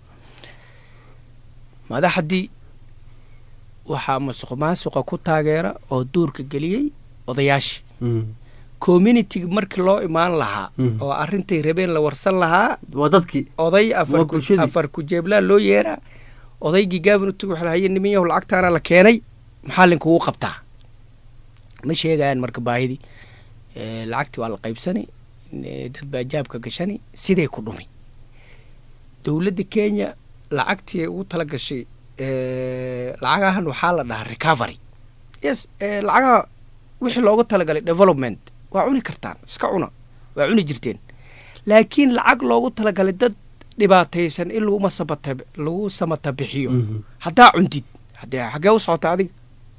madaxdii waxaa masuq maasuqa ku taageera oo duurka geliyey odayaashii Mhm. community markii loo imaan lahaa Mhm. oo arrintay rabeen la warsan lahaa waa dadkii oday afar Waa ku- bulshadii. afar kujeeblaa loo yeeraa odaygii gaabin utag waxa lahaye niman yahow lacagtaana la keenay maxaa linkugu qabtaa ma sheegayaan marka baahidii Ee, lacagtii waa la qaybsani ee, dad baa jaabka gashani siday ku dhumi dowladda kenya lacagtii ay ugu tala gashay ee, lacagahan waxaa la dhahaa recovery yes ee, lacagaha wixii loogu talagalay development waa cuni kartaan iska cuna waa cuni jirteen laakiin lacag loogu talagalay dad dhibaataysan in lagu masabata lagu samata bixiyo Mhm. haddaa cuntid haddee xaggee u socota adiga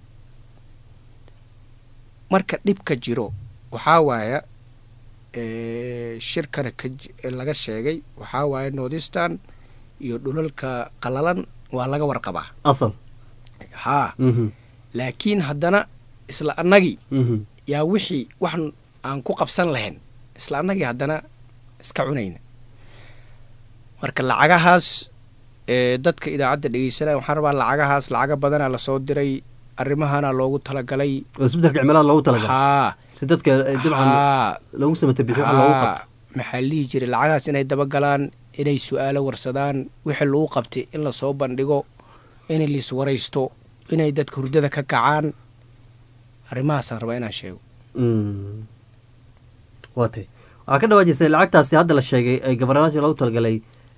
marka dhibka jiro waxaa waaya ee, shirkana ka ji- ee laga sheegay waxaa waaya nordistan iyo dhulalka qalalan waa laga warqabaa asal haa Mhm. laakiin haddana isla annagii Mhm. yaa wixii wax aan ku qabsan lahayn isla annagii haddana iska cunayna marka lacagahaas ee dadka idaacadda dhegeysanaya waxaan rabaa lacagahaas lacaga badanaa lasoo diray arrimahana loogu talagalay oo isbedelka cimilada loogu talagalay haa si dadka ay dabcan haa loogu samata bixiyo waxa loogu qabto haa maxaa la dhihi jiray lacagahaas inay dabagalaan inay su-aalo warsadaan wixii lagu qabtay in lasoo bandhigo in lais waraysto inay dadka hurdada ka kacaan arrimahaasaan rabaa inaan sheego Mm. waa tay waxaa ka dhawaajisay lacagtaasi hadda la sheegay ee gabaranaasha loogu talagalay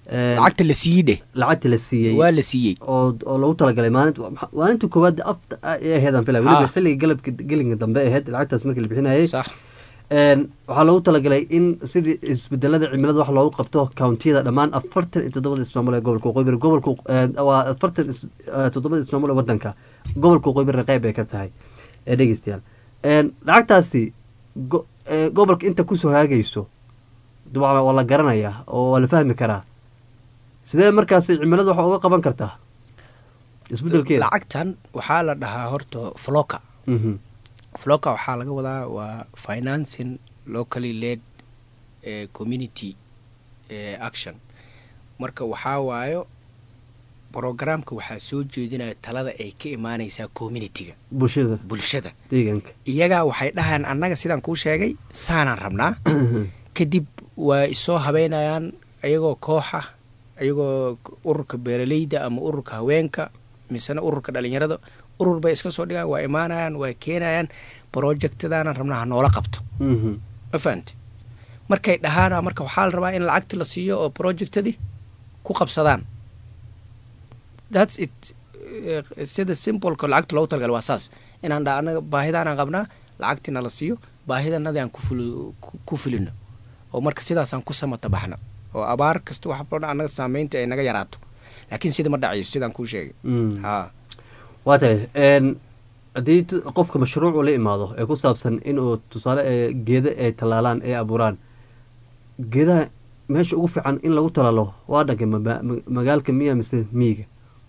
lacagta la siiyey dheh lacagta la siiyey waa la siiyey oo oo lagu talagalay maalinta maalinta koowaad afta ay aheedaan filay weliba Ah. xilliga galabka gelinka dambe aheyd lacagtaas markii la bixinayay sax Een, waxaa loogu talagalay in sidii isbedelada cimilada wax loogu qabto countiyada dhammaan afartan iyo toddobada ismaamul ee gobolka waqooyi bari gobolka een, waa afartan is- eh, toddobada ismaamul ee wadanka gobolka waqooyi bari qeyb ay ka tahay ee dhegeystayaal Een, lacagtaasi go- ee, gobolka inta kusoo haagayso dabcan waa la garanayaa oo waa la fahmi karaa sidee markaasi cimilada wax uga qaban kartaa isbedelkeeda lacagtan waxaa la dhahaa horta floka Mhm. floka waxaa laga wadaa waa financing locally led eh, community eh, action marka waxaa waayo programka waxaa soo jeedinaya talada ay ka imaaneysaa communityga bulshada bulshada deegaanka iyagaa waxay dhahaan annaga sidaan kuu sheegay saanaan rabnaa kadib waa isoo habeynayaan ayagoo kooxa ayagoo ururka beeraleyda ama ururka haweenka misena ururka dhalinyarada urur bay iska soo dhigaan waa imaanayaan waa keenayaan projectadaana rabnaa ha noola qabto Mhm. ma fahamte markay dhahaana marka waxaa la rabaa in lacagta la siiyo oo projectadii ku qabsadaan thats it Eh, sida simpleka lacagta loogu talagalay waa saas inaan dha anaga baahidaanaan qabnaa lacagtiina la siiyo baahidanadii aan ku fuli- ku- ku fulino oo marka sidaasaan ku samata baxna oo abaar kasta wax badan annaga saameynta ay naga yaraato laakiin sida ma dhacayso sidaan kuu sheegay Mm. ha waa tahay een, haddii t- qofka mashruuc uu la imaado ee ku saabsan inuu tusaale ee geeda ay tallaalaan ee abuuraan geedaha meesha ugu fiican in lagu talaalo waa dhankay ma- ma- magaalka miya mise miyiga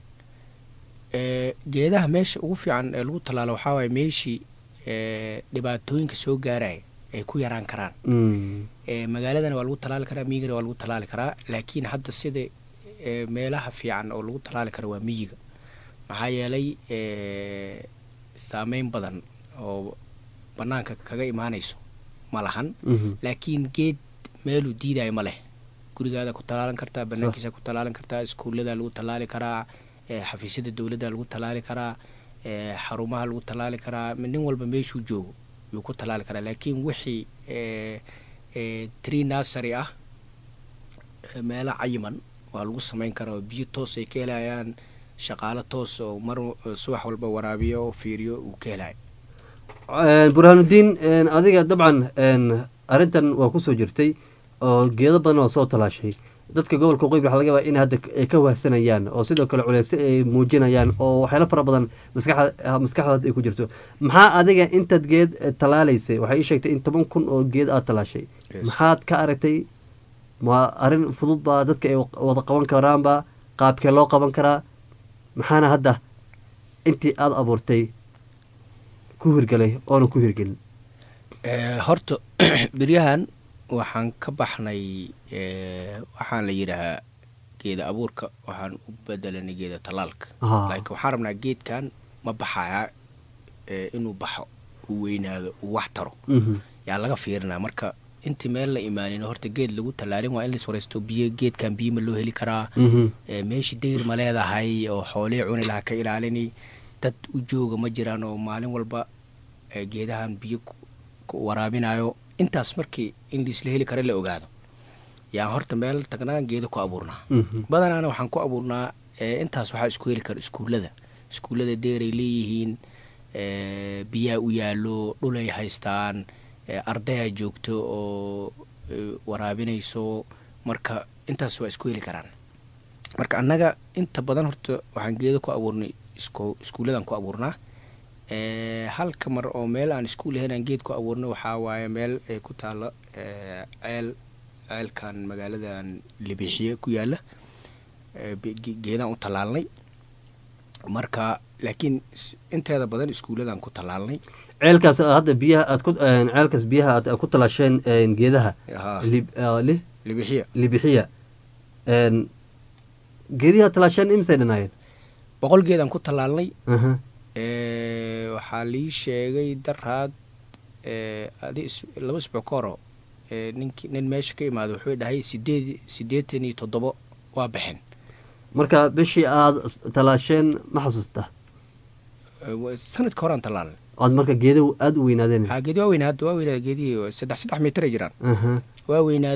Eh, geedaha meesha ugu fiican ee lagu tallaalo waxaa waaye meeshii eh, dhibaatooyinka soo gaaraya ay ku yaraan karaan Mm. Eh, magaaladana waa lagu tallaali karaa miyigana waa lagu tallaali karaa laakiin hadda sida eh, meelaha fiican oo lagu tallaali kara waa miyiga maxaa yeelay eh, saameyn badan oo bannaanka kaga imaanayso ma lahan Mhm. laakiin geed meeluu diidayo ma leh gurigaada ku tallaalan kartaa banaankiisa ku tallaalan kartaa iskuullada lagu tallaali karaa eh, xafiisyada dowladda lagu tallaali karaa eh, xarumaha lagu tallaali karaa nin walba meeshuu joogo yuu ku tallaali karaa laakiin wixii eh, eh, tree nursery ah eh, meelo cayiman waa lagu samayn karaa oo biyo toos ay ka helayaan shaqaalo toos oo mar subax walba waraabiyo oo fiiriyo uu ka helayo Een, burhaanudiin een, adiga dabcan een, arrintan waa kusoo jirtay oo geedo badan oo soo talaashay dadka gobolka waqooyi waxaa laga yaabaa in hadda ay ka wahsanayaan oo sidoo kale culeysyo ay muujinayaan oo waxyaalo fara badan maskaxda maskaxdooda ay ku jirto maxaa adiga intaad geed eh, tallaalaysay waxay ii sheegtay in toban kun oo geed aad tallaashay Yes. maxaad ka aragtay ma arrin fudud baa dadka ay wada qaban karaanba qaabkee loo qaban karaa maxaana hadda intii aada abuurtay ku hirgalay oona ku hirgelin Eh, horta beryahan waxaan ka baxnay eh, waxaan la yidhaahaa geeda abuurka waxaan u bedelanay geeda tallaalka Ah. laakiin waxaan rabnaa geedkan ma baxaya eh, inuu baxo uu weynaado uu wax taro Mhm. yaa laga fiirinaa marka intii meel la imaanin horta geed lagu tallaalin waa in lais waraysto biyo geedkan biyo ma loo heli karaa Mhm. Eh, meeshii dayr ma leedahay oo xoolihii cuni lahaa ka ilaalini dad u jooga ma jiraan oo maalin walba eh, geedahan biyo ku- ku waraabinayo intaas markii in laisla heli kara la ogaado yaan horta meel tagnaa geedo ku abuurnaa Mhm. badanaana waxaan ku abuurnaa eh, intaas waxaa isku heli kara iskuullada iskuullada deeray leeyihiin eh, biyaa u yaallo dhulay haystaan eh, ardayaa joogto oo eh, waraabinayso marka intaas waa isku heli karaan marka annaga inta badan horta waxaan geedo ku abuurnay isku iskuulladan ku abuurnaa Eh, halka mar oo meel aan iskuul ahayn aan geed ku abuurnay waxaa waaye meel ay ku taalo eh, ceel ceelkan magaaladan libixiye ku yaala eh, be- ge- geedaan u tallaalnay marka laakiin s- inteeda badan iskuulladan ku tallaalnay ceelkaas aad hadda biyaha aad ku een, ceelkaas biyaha aad ku talaasheen een, geedaha Haa. lib- ah, li- libixiya libixiya een, geedihi aad talaasheen imisay dhanaayeen boqol geedaan ku tallaalnay Aha. Eh, waxaa lii sheegay daraad eh, adi is- laba isbuuc ka horo eh, ninki nin meesha ka imaada wuxuu dhahay sideed siddeetan iyo toddobo waa baxeen marka bishii aad s- talaasheen ma xasuusta Eh, wa- sanadka horaan tallaalnay aad marka geeduhu aada u weynaadeen haa geedi waa weynaad waa weynaad geedihii saddex saddex mitir ay jiraan Aha. waa weynaadeen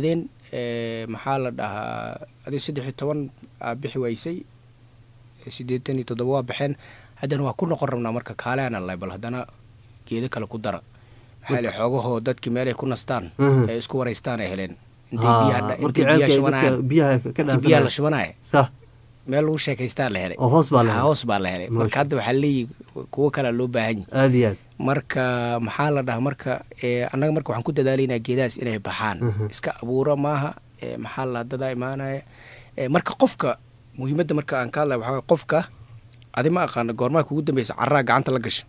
eh, maxaa la dhahaa adi saddex iyo toban aa bixi waysay siddeetan iyo toddoba waa baxeen haddana waa ku noqon rabnaa marka kaaleana lay bal haddana geedo kale ku dara maxaa le xoogahoo dadkii meelay ku nastaan Mhm. ee isku waraystaan ay heleen intay Haa, biyaha dha- markii intay biyaha ceelka ay shubanayaan dadka biyaha ka intii dhaansanayaan. biyaha la shubanaya Sah. meel lagu sheekaystaa la helay oo hoos baa la Haa, helay. hoos baa la helay marka Masha. hadda waxaa leeyihi kuwo kalea loo baahan yahay aad iyo aad marka maxaa la dhahaa marka ee, annaga marka waxaan ku dadaalaynaa geedahaas inay baxaan Mhm. iska abuuro maaha ee, maxaa la dadaa imaanaya ee, marka qofka muhiimadda marka aan ka hadlaya waxaa waye qofka adi ma aqaana goormaa kugu dambeysa carraa gacanta la gasho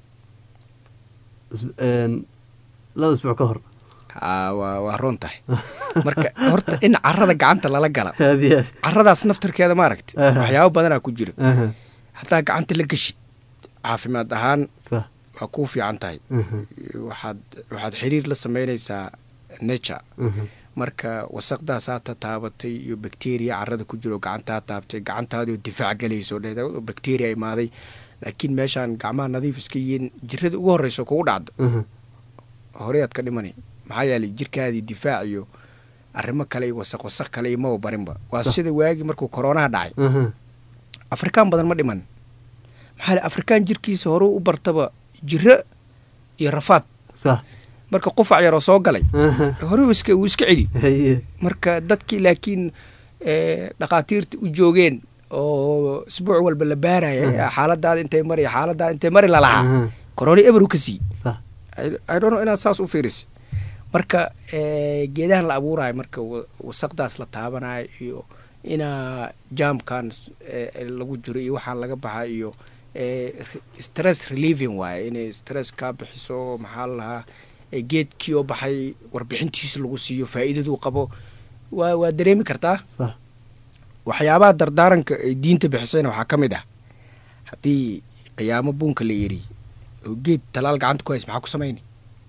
Is- een, laba isbuuc ka hor haa waa waa roon tahay marka horta in carrada gacanta lala gala aad iyo aad carradaas naftarkeeda maaragta Aha. waxyaabo badanaa ku jira Aha. hataa gacanta la geshid caafimaad ahaan Sah. waa kuu fiican tahay Mhm. waxaad waxaad xiriir la sameynaysaa nature Mhm. marka wasaqdaasaa ta taabatay iyo bacteria carrada ku jiro gacantaa taabtay gacantaadioo difaac galayso dhe bacteria imaaday laakiin meeshaan gacmaha nadiif iska yihiin jirada ugu horreyso kugu dhacdo Mhm. horeyaad ka dhimani maxaa yeelay jirkaadii difaac iyo arrimo kale iyo wasaq wasaq kale iyo maba barinba waa Sax. sida waagii markuu koronaha dhacay Mhm. afrikaan badan ma dhiman maxaa le afrikaan jirkiisa horuu u bartaba jiro iyo rafaad Sah. marka qufac yaroo soo galay Aha. hore uu iska uu iska celi Haye. marka dadkii laakiin eh, dhakhaatiirta u joogeen oo isbuuc walba la baaraya xaaladaada intay mari xaaladaada intay mari lalahaa Aha. koroni eberu ka sii Sah. I don't know inaad saas u fiiris marka eh, geedahan la abuurayo marka wa- wasaqdaas la taabanayo iyo inaa jaamkan eh, lagu jiro iyo waxaan laga baxa iyo eh, re- stress relieving waaye inay stress kaa bixiso maxaa la lahaa eh, geedkii oo baxay warbixintiisa lagu siiyo faa'iidaduu qabo waa waa dareemi kartaa Sah. waxyaabaha dardaaranka ay diinta bixisayna waxaa ka mid ah haddii qiyaamo buunka la yiri oo geed talaal gacanta ku hays maxaa ku samayni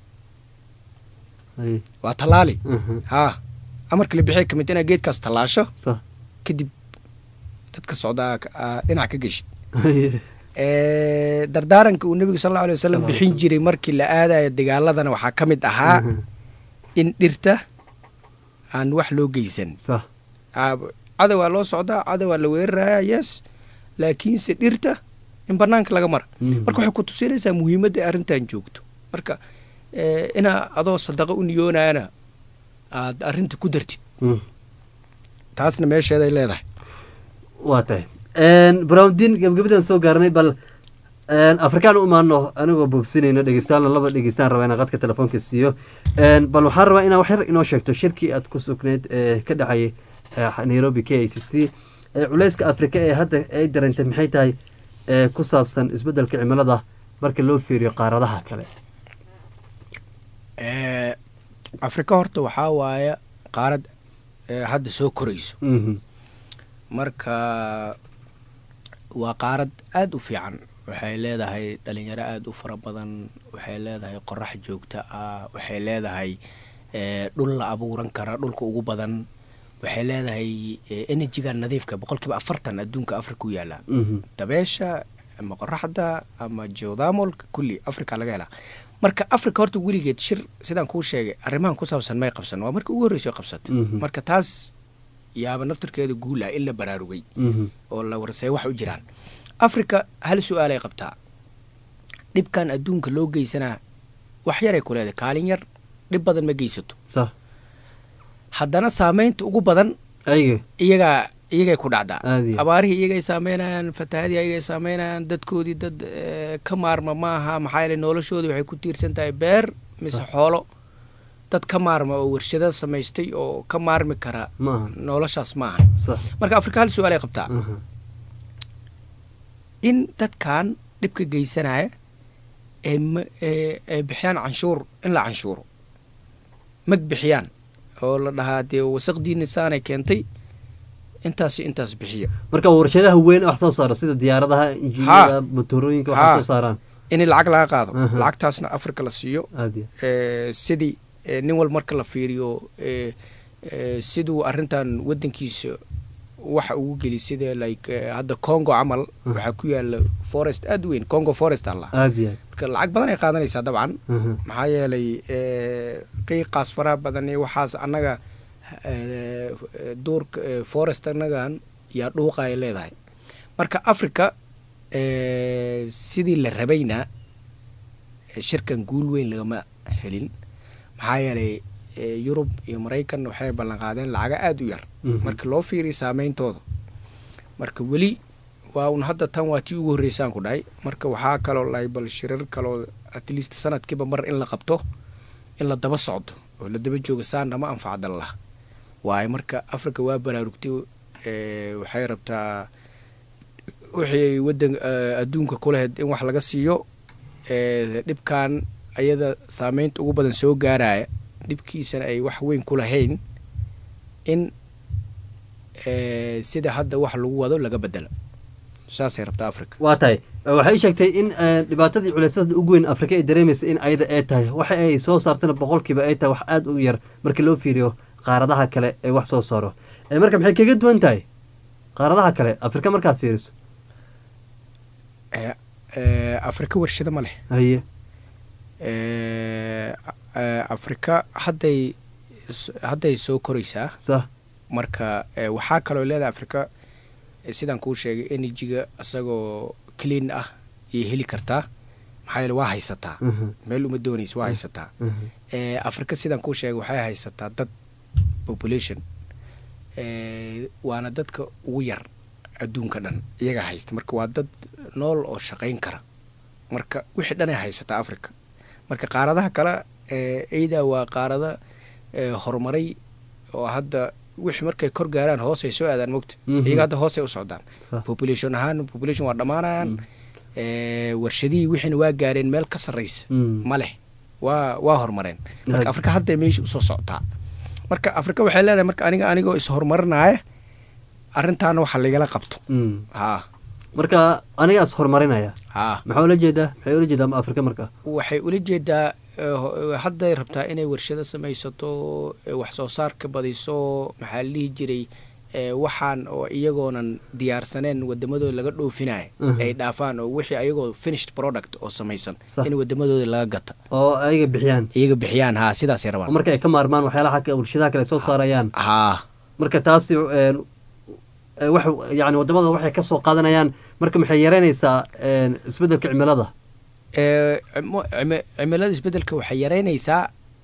Haye. waa tallaali Mhm. haa amarka la bixiya kamid inaad geedkaas tallaasho Sah. kadib dadka socdaa ka- aa dhinac ka geshid Haye. Eh, dardaaranka uu nebiga sal alla alay wasalam Salaam. bixin jiray markii la aadayo dagaaladana waxaa ka mid ahaa Mhm. in dhirta aan wax loo geysan Sah. Aa, cadowaa loo socdaa cadowaa la weeraraya yes laakiinse dhirta in banaanka laga mara Mhm. marka waxay ku tusinaysaa muhiimadda ay arrintan joogto marka eh, inaa adoo sadaqa u niyoonayana aad arrinta ku dartid Mhm. taasna meesheeday leedahay waa tahay browndiin gabagabadan soo gaarnay bal een, afrikaan u imaano anigoo boobsinayno dhegeystayaal laba dhegeystaan raba inaan qadka telefoonka siiyo Een, bal waxaan rabaa inaa wax yar inoo sheegto shirkii aad ku sugnayd ee ka dhacayay eh, nairobi k i c c ee culeyska afrika ee hadda ay dareentay maxay tahay ee ku saabsan isbeddelka cimilada marka loo fiiriyo qaaradaha kale Eh, afrika horta waxaa waaye qaarad eh, hadda soo korayso Mhm. marka waa qaarad aada u fiican waxay leedahay dhalinyaro aada u fara badan waxay leedahay qorax joogto ah waxay leedahay eh, dhul la abuuran kara dhulka ugu badan waxay leedahay eh, energyga nadiifka boqolkiiba afartan adduunka afrika u yaala Mhm. dabeesha ama qoraxda ama geothermalka kulli africa laga helaa marka africa horta weligeed shir sidaan kuu sheegay arrimahan ku saabsan may qabsan waa markii ugu horreysay oo qabsatay Mhm. marka taas yaaba naftarkeeda guul ah in la baraarugay Mhm. oo la warsay wax u jiraan africa hal su-aalay qabtaa dhibkan adduunka loo geysanaa wax yaray ku leedahay kaalin yar dhib badan ma geysato Sah. haddana saameynta ugu badan Ayaga. iyagaa iyagay ku dhacdaa Aad iyo aad. abaarihii iyagay saameynayaan fatahaadii iyagay saameynayaan dadkoodii dad eh, ka maarma maaha maxaa yeele noloshoodii waxay ku tiirsan tahay beer mise xoolo dad ka maarma oo warshado samaystay oo ka maarmi kara Ma ahan. noloshaas ma ahan Sah. marka afrika hal su-aalay qabtaa Mhm. in dadkan dhibka geysanaya ay ma- ee- ay bixiyaan canshuur in la canshuuro mag bixiyaan oo la dhahaa dee wasaqdiina saanay keentay intaas iyo intaas bixiya marka warshadaha weyn wax soo saaro sida diyaaradaha injiiniyada motorooyinka wax Ha. soo saaraan in lacag laga qaado Aha. lacagtaasna afrika la siiyo aad iyo ee, sidii ee, nin wal marka la fiiriyo ee, ee, siduu arrintan wadankiisa waxa ugu geli sida like ee, hadda congo camal waxaa ku yaala forest aad u weyn congo forest alla aad iyo aad marka lacag badan ay qaadanaysaa dabcan Mhm. maxaa yeelay ee, qiiqaas faraha badan iyo waxaas annaga eh, duurka eh, forest annagan yaa dhuuqa ay leedahay marka africa eh, sidii la rabayna eh, shirkan guul weyn lagama helin maxaa yeelay eh, yurub iyo maraykan waxay ballan qaadeen lacaga aada u yar Mhm. marka loo fiiriyo saameyntooda marka weli waa un hadda tan waa tii ugu horreysaan ku dhahay marka waxaa kaloo lahay bal shirar kaloo at least sanadkiiba mar in la qabto in la daba socdo oo la daba jooga saana ma anfacdan lah waayo marka africa waa baraarugtay eh, waxay rabtaa wixii ay wadan eh, adduunka ku lahayd in wax laga siiyo eh, dhibkan ayada saameynta ugu badan soo gaaraya dhibkiisana ay wax weyn ku lahayn in eh, sida hadda wax lagu wado laga bedelo saasay rabtaa africa waa tahay waxay ii sheegtay in eh, dhibaatadii culeysada ugu weyn afrika ay dareemaysa in ayada ay tahay waxa ay soo saartana boqolkiiba ay tahay wax aada u yar marka loo fiiriyo qaaradaha kale ee wax soo saaro Eh, marka maxay kaga duwan tahay qaaradaha kale afrika markaad fiiriso Eh, eh, afrika warshado ma leh haye Eh, eh, afrika hadday s- hadday soo koraysaa sax marka eh, waxaa kaloo leedahay afrika eh, sidaan kuu sheegay energyga isagoo clean ah iyo heli kartaa maxaa yeele waa haysataa Mhm. meel uma doonayso waa haysataa Mhm. Eh, afrika sidaan kuu sheegay waxay haysataa dad population eh, waana dadka ugu yar adduunka dhan iyaga haysta marka waa dad nool oo shaqayn kara marka wixii dhan ay haysataa africa marka qaaradaha kale eh, eyda waa qaarada eh, horumaray oo hadda wixii markay kor gaaraan hoosay soo aadaan mogta Mhm. iyaga hadda hoosay u socdaan Sax. population ahaan population waa dhammaanayaan eh, warshadihii wixiina waa gaareen meel ka sarraysa Mm. ma leh waa waa horumareen Had- marka afrika hadda meesha usoo socotaa marka afrika waxay leedahay marka aniga anigoo is-horumarinaya arrintaana waxa lagala qabto Mm. ha marka anigaas horumarinaya ha maxaa ula jeedaa maxay ula jeedaa afrika marka waxay ula jeedaa eh, ho- hadday rabtaa inay warshado samaysato eh, wax soo saarka badiso maxaa la dhihi jiray eh, waxaan oo iyagoonan diyaarsaneen wadamadooda laga dhoofinaya Mhm. ay dhaafaan oo wixii ayagoo finished product oo samaysan Sax. in wadamadooda laga gata oo ayaga bixiyaan iyaga bixiyaan ha sidaasay oo rabaan marka ay ka maarmaan waxyaalaha ka warshadaha kale ay soo saarayaan ha marka taasi een, eh, wax yani wadamada waxay ka soo qaadanayaan marka maxay yareynaysaa een, isbeddelka cimilada Eh, cimo- cimi- cimilada isbedelka waxay yaraynaysaa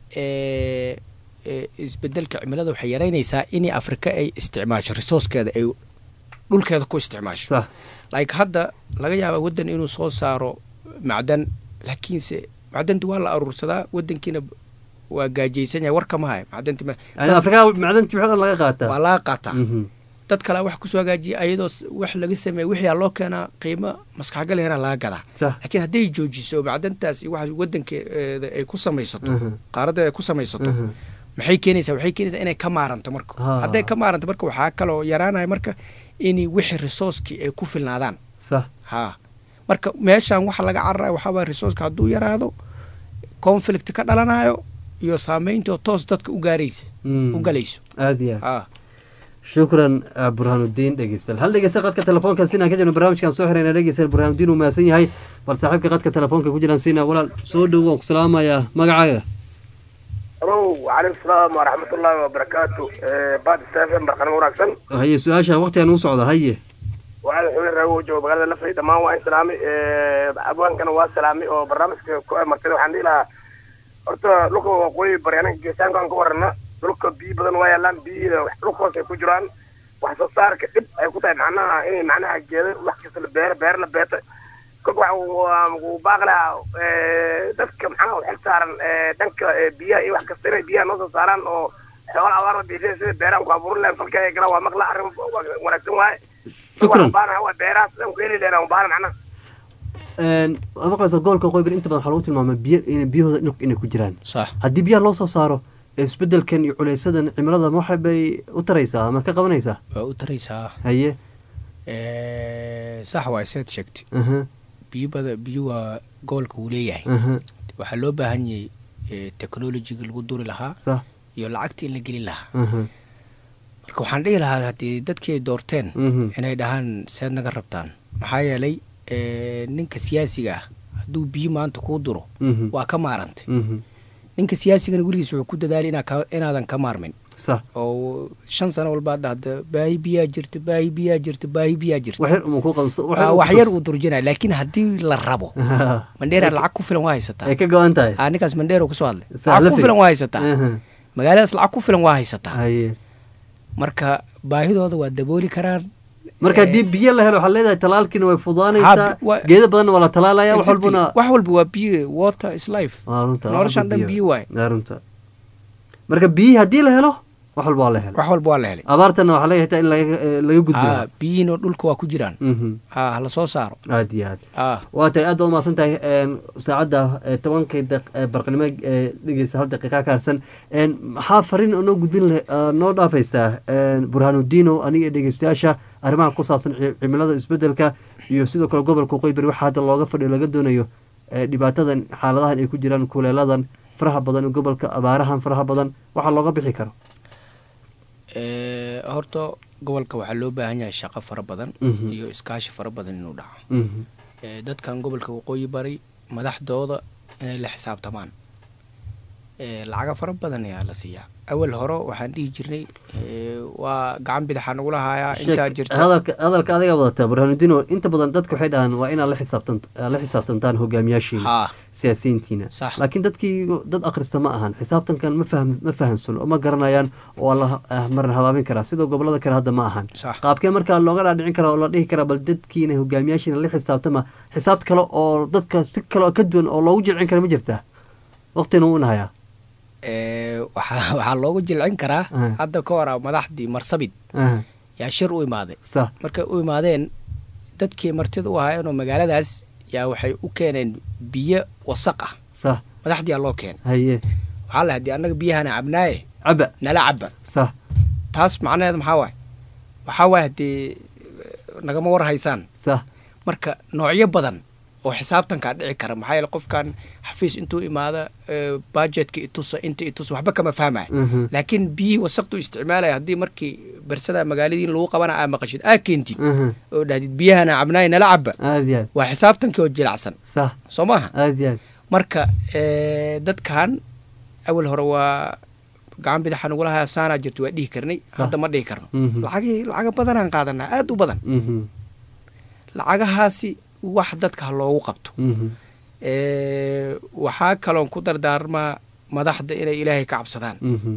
eh, eh, isbedelka cimilada waxay yaraynaysaa in afrika ay isticmaasho resourcekeeda ay dhulkeeda ku isticmaasho sax like hadda laga yaaba wadan inuu soo saaro macdan laakiinse macdanta waa la aruursadaa wadankiina waa gaajaysan yahay war kama hayo macdanti ma- yani afrika macdantii wixii dhan laga qaataa waa laga qaataa Mhm. dad kale wax kusoo hagaajiya ayadoo s- wax laga sameeya wixii loo keenaa qiimo maskaxgal yara laga gadaa sax laakiin hadday joojiso macdantaas iyo waxa wadankeeda ay ku samaysato Mhm. qaaradeeda ay ku samaysato Mhm. maxay keenaysaa waxay keenaysaa inay ka maaranto marka Ha. hadday ka maaranto marka waxaa kaloo yaraanaya marka in wixii resourcekii ay ku filnaadaan sax ha marka meeshan waxa laga cararaya waxaa waaya resourceka hadduu yaraado conflict ka dhalanayo iyo saameynto toos dadka u gaaraysa Mm. u galayso aada iyo aad ha shukran ah, burhaanudiin dhegeystayaal hal dhegeysta qadka telefoonka sinaan ka jirno barnaamijkan soo xirayna dhegeystayaal burhaanudiin uu mahadsan yahay bal saaxiibka qadka telefoonka ku jiraan sina walaal soo dhowo waan ku salaamayaa magacaaga alo wacalaykum salaam waraxmatullaahi wabarakaatu baad stafn barqanimo wanaagsan haye su-aasha waqtigan uu socda haye waxaan xubin raago jooga magaalada lafay dhammaan waa in salaamay abwaankana waa salaamay oo barnaamijka ku amartay waxaan dhihi lahaa horta dhulka waqooyi bari anaga geesaanka aan ka warana dhulka biyo badan waa yaalaan biyihiina dhulka hoos ay ku jiraan wax soo saarka dhib ay ku tahay macnaha inay macnaha geeda wax kasta la beero beer la beeta kolka waxa uu baaqi lahaa dadka macnaha u xil saaran dhanka biyaha iyo wax kasta inay biyaha noo soo saaraan oo xoola abaar la bixiya sida beerahan ku abuurin lahayn falka ay galaan waa maqla arrin wanaagsan waaye shukran baana waa beeraha sidan ku heli lahayn baana macnaha waad maqlaysaa gobolka qoybir inta badan waxaa lagu tilmaamay biyo in biyahooda dhulka inay ku jiraan sax haddii biyaha loo soo saaro isbedelkan iyo culeysadan cimilada ma waxa bay u taraysaa ama ka qabanaysaa waa u taraysaa haye sax waa seed sheegtay aha biyo bada biyo waa gobolka uu leeyahay aha waxaa loo baahan yahay technologiga lagu duri lahaa sax iyo lacagta in la gelin lahaa aha marka waxaan dhihi lahaa haddii dadkii ay doorteen Mhm. inay dhahaan seed naga rabtaan maxaa yeelay eh, ninka siyaasiga ah hadduu biyo maanta kuu duro Mhm. waa ka maarantay Mhm. ninka siyaasigana weligiis wuxuu ku dadaalay inaa ka- inaadan ka maarmin sax oo shan sano walba hadda hadda baahi biyaa jirta baahi biyaa jirta baahi biyaa jirta wax yar uma ku qabso wax Ah, yar wax yar uu durjinaya laakiin haddii la rabo mandheera lacag ku filan waa haysataa ay ka go-an tahay Ah, ninkaas mandheero kasoo hadlay Saa lacag ku lafi. filan waa haysataa Aha. magaaladaas lacag ku filan waa haysataa haye marka baahidooda waa dabooli karaan marka haddii biyo la helo waxaad leedahay talaalkiina way fududaanaysaa Ha, wa- geeda badanna waa la talaalaya wax Exactly. walbuna wax walba waa biyo water is life waa runta wax noloshan walba dhan biyo waaye waa runta marka biyi haddii la helo wax walba waa la helo wax walba waa la helay abaartana waxaa laga xitaa in laga eh, laga gudbo Ah, biyihiina dhulka waa ku jiraan Mhm. ha hala soo saaro aad iyo aad Ah. waa tahay aad baad umahadsan tahay een, saacadda eh, tobankii daq- eh, barqanimo ee dhegeysa hal daqiiqa ka harsan een, maxaa fariin oo noo gudbin leh ah, noo dhaafaysaa een, burhanudiino aniga iyo dhegeystayaasha arrimaha ku saabsan ci- cimilada isbedelka iyo sidoo kale gobolka qoybari waxaa hadda looga fadhiyo laga doonayo eh, dhibaatadan xaaladahan ay ku jiraan kuleeladan faraha badan ee gobolka abaarahan faraha badan waxaa looga bixi karo Eh, horta gobolka waxaa loo baahan yahay shaqo fara badan Mhm. iyo iskaashi fara badan inuu dhaco Mhm. Eh, dadkan gobolka waqooyi bari madaxdooda inay la xisaabtamaan Eh, lacaga fara badan ayaa la siiyaa awal hore waxaan dhihi jirnay eh, waa gacan bidaxa nagula hayaa intaa Sheek- jirta hadalka hadalka adiga wadataa burhanudiino inta badan dadka waxay dhahaan waa inaad la xisaabtan aad la xisaabtantaan hogaamiyaashiina Ha. siyaasiyiintiina Sax. laakiin dadkii dad akhrista ma ahan xisaabtankan ma fahm ma fahamsano oo ma garanayaan oo la ah, maran habaabin karaa sida gobolada kale hadda ma ahan Sax. qaabkee markaa looga dhaadhicin karaa oo la dhihi karaa bal dadkiina hogaamiyaashiina la xisaabtama xisaabta kale oo dadka si kale oo ka duwan oo loogu jilcin kara ma jirtaa waqtina wuu nahayaa Eh, waxaa waxaa loogu jilcin karaa Ah. hadda ka hor madaxdii marsabit Aha. yaa shir u imaaday sax markay u imaadeen dadkii martida u ahaayeenoo magaaladaas yaa waxay u keeneen biyo wasaq ah sax madaxdiyaa loo keenay haye waxaa la haddii annaga biyahana cabnaaye caba nala caba sax taas macnaheed maxaa waaye waxaa waaye haddii nagama war haysaan sax marka noocyo badan oo xisaabtankaa dhici kara maxaa yeele qofkan xafiis intuu imaada eh, budgetka itusa inta itusa waxba kama fahmaya Mhm. laakiin biyihii wasaqdu isticmaalaya haddii markii bersada magaaladiin lagu qabana aa maqashid aa keentid Mhm. oo dhahdid biyahana cabnaay nala caba aad iyo aad waa xisaabtankii oo jilacsan sax soo maaha aad iyo aad marka eh, dadkan awal hore waa gacan bidaxa nagula haya saanaa jirto waa dhihi karnay hadda ma dhihi karno Mhm. lacagihii lacaga badanaan qaadanaa aad u badan Mhm. lacagahaasi wax dadka ha loogu qabto Mhm. Eh, waxaa kaloon ku dardaarmaa madaxda inay ilaahay ka cabsadaan Mhm.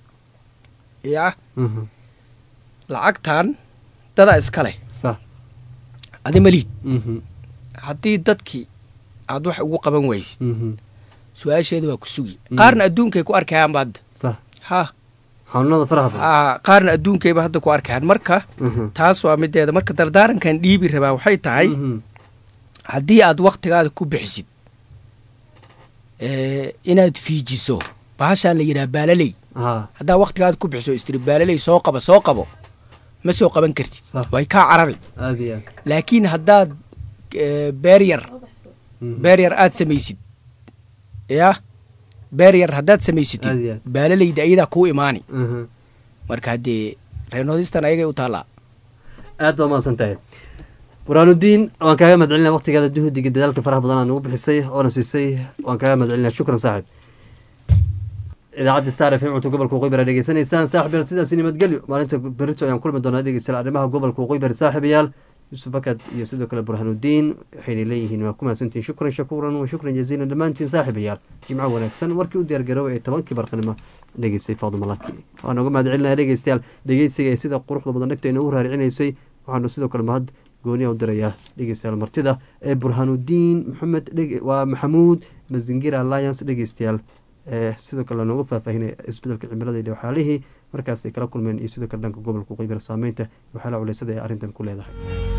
yaa Mhm. lacagtan dadaa iska leh sax adi maliid Mhm. haddii dadkii aad wax ugu qaban waysid Mhm. su-aasheeda waa ku sugi Mhm. qaarna adduunkay ku arkayaanba hadda sax ha xanuunada faraha badan Ah, qaarna adduunkayba hadda ku arkayaan marka Mhm. taas waa mideeda marka dardaarankan dhiibi rabaa waxay tahay Mhm. haddii aad waktigaada ku bixisid eh, inaad fiijiso bahashaan la yidhaha baalaley ha haddaa waktigaada ku bixiso istiri baalaley soo qaba soo qabo ma soo qaban kartid Sax. way kaa carari aad iyo aad laakiin haddaad eh, beeryar Mhm. beeryar aad samaysid ya beeryar haddaad Aad samaysatid iyo aad. baalaleyda ayadaa kuu imaani Mhm. marka haddee reenoodistan ayagay u taallaa aad baa mahadsan tahay buraanudiin waan kaaga mahadcelinaya waqtigaada juhdiga dadaalka faraha badan aad nagu bixisay oona siisay waan kaaga mahadcelinaya shukran saaxib idaacadda star f m cunto gobolka waqooyi bari aad dhegeysanaysaan saaxib yaal sidaasi nabadgelyo maalinta berito ayaan kulmi doonaa dhegeystayaal arrimaha gobolka waqooyi bari saaxiibayaal yusuf bakad iyo sidoo kale burhanudiin waxayna leeyihiin waa ku mahadsantihin shukran shakuuran wa shukran jaziilan dhammaantiin saaxiibayaal jimco wanaagsan warkii u diyaargaroobay ee tobankii barqanimo dhegeystay faaduma laki waan uga mahadcelinaya dhegeystayaal dhegeysiga ee sida quruxda badan dhegta inoogu raaricinaysay waxaanu sidoo kale mahad gooniya u dirayaa dhegeystayaal martida ee burhanudiin maxamed dhege- waa maxamuud mazingira alliance dhegeystayaal ee sidoo kale nooga faahfaahinaya isbedelka cimilada iyo waxyaalihii markaas ay kala kulmeen iyo sidoo kale dhanka gobolka qeybir saameynta iyo waxyaalaha culeysada ee arrintan ku leedahay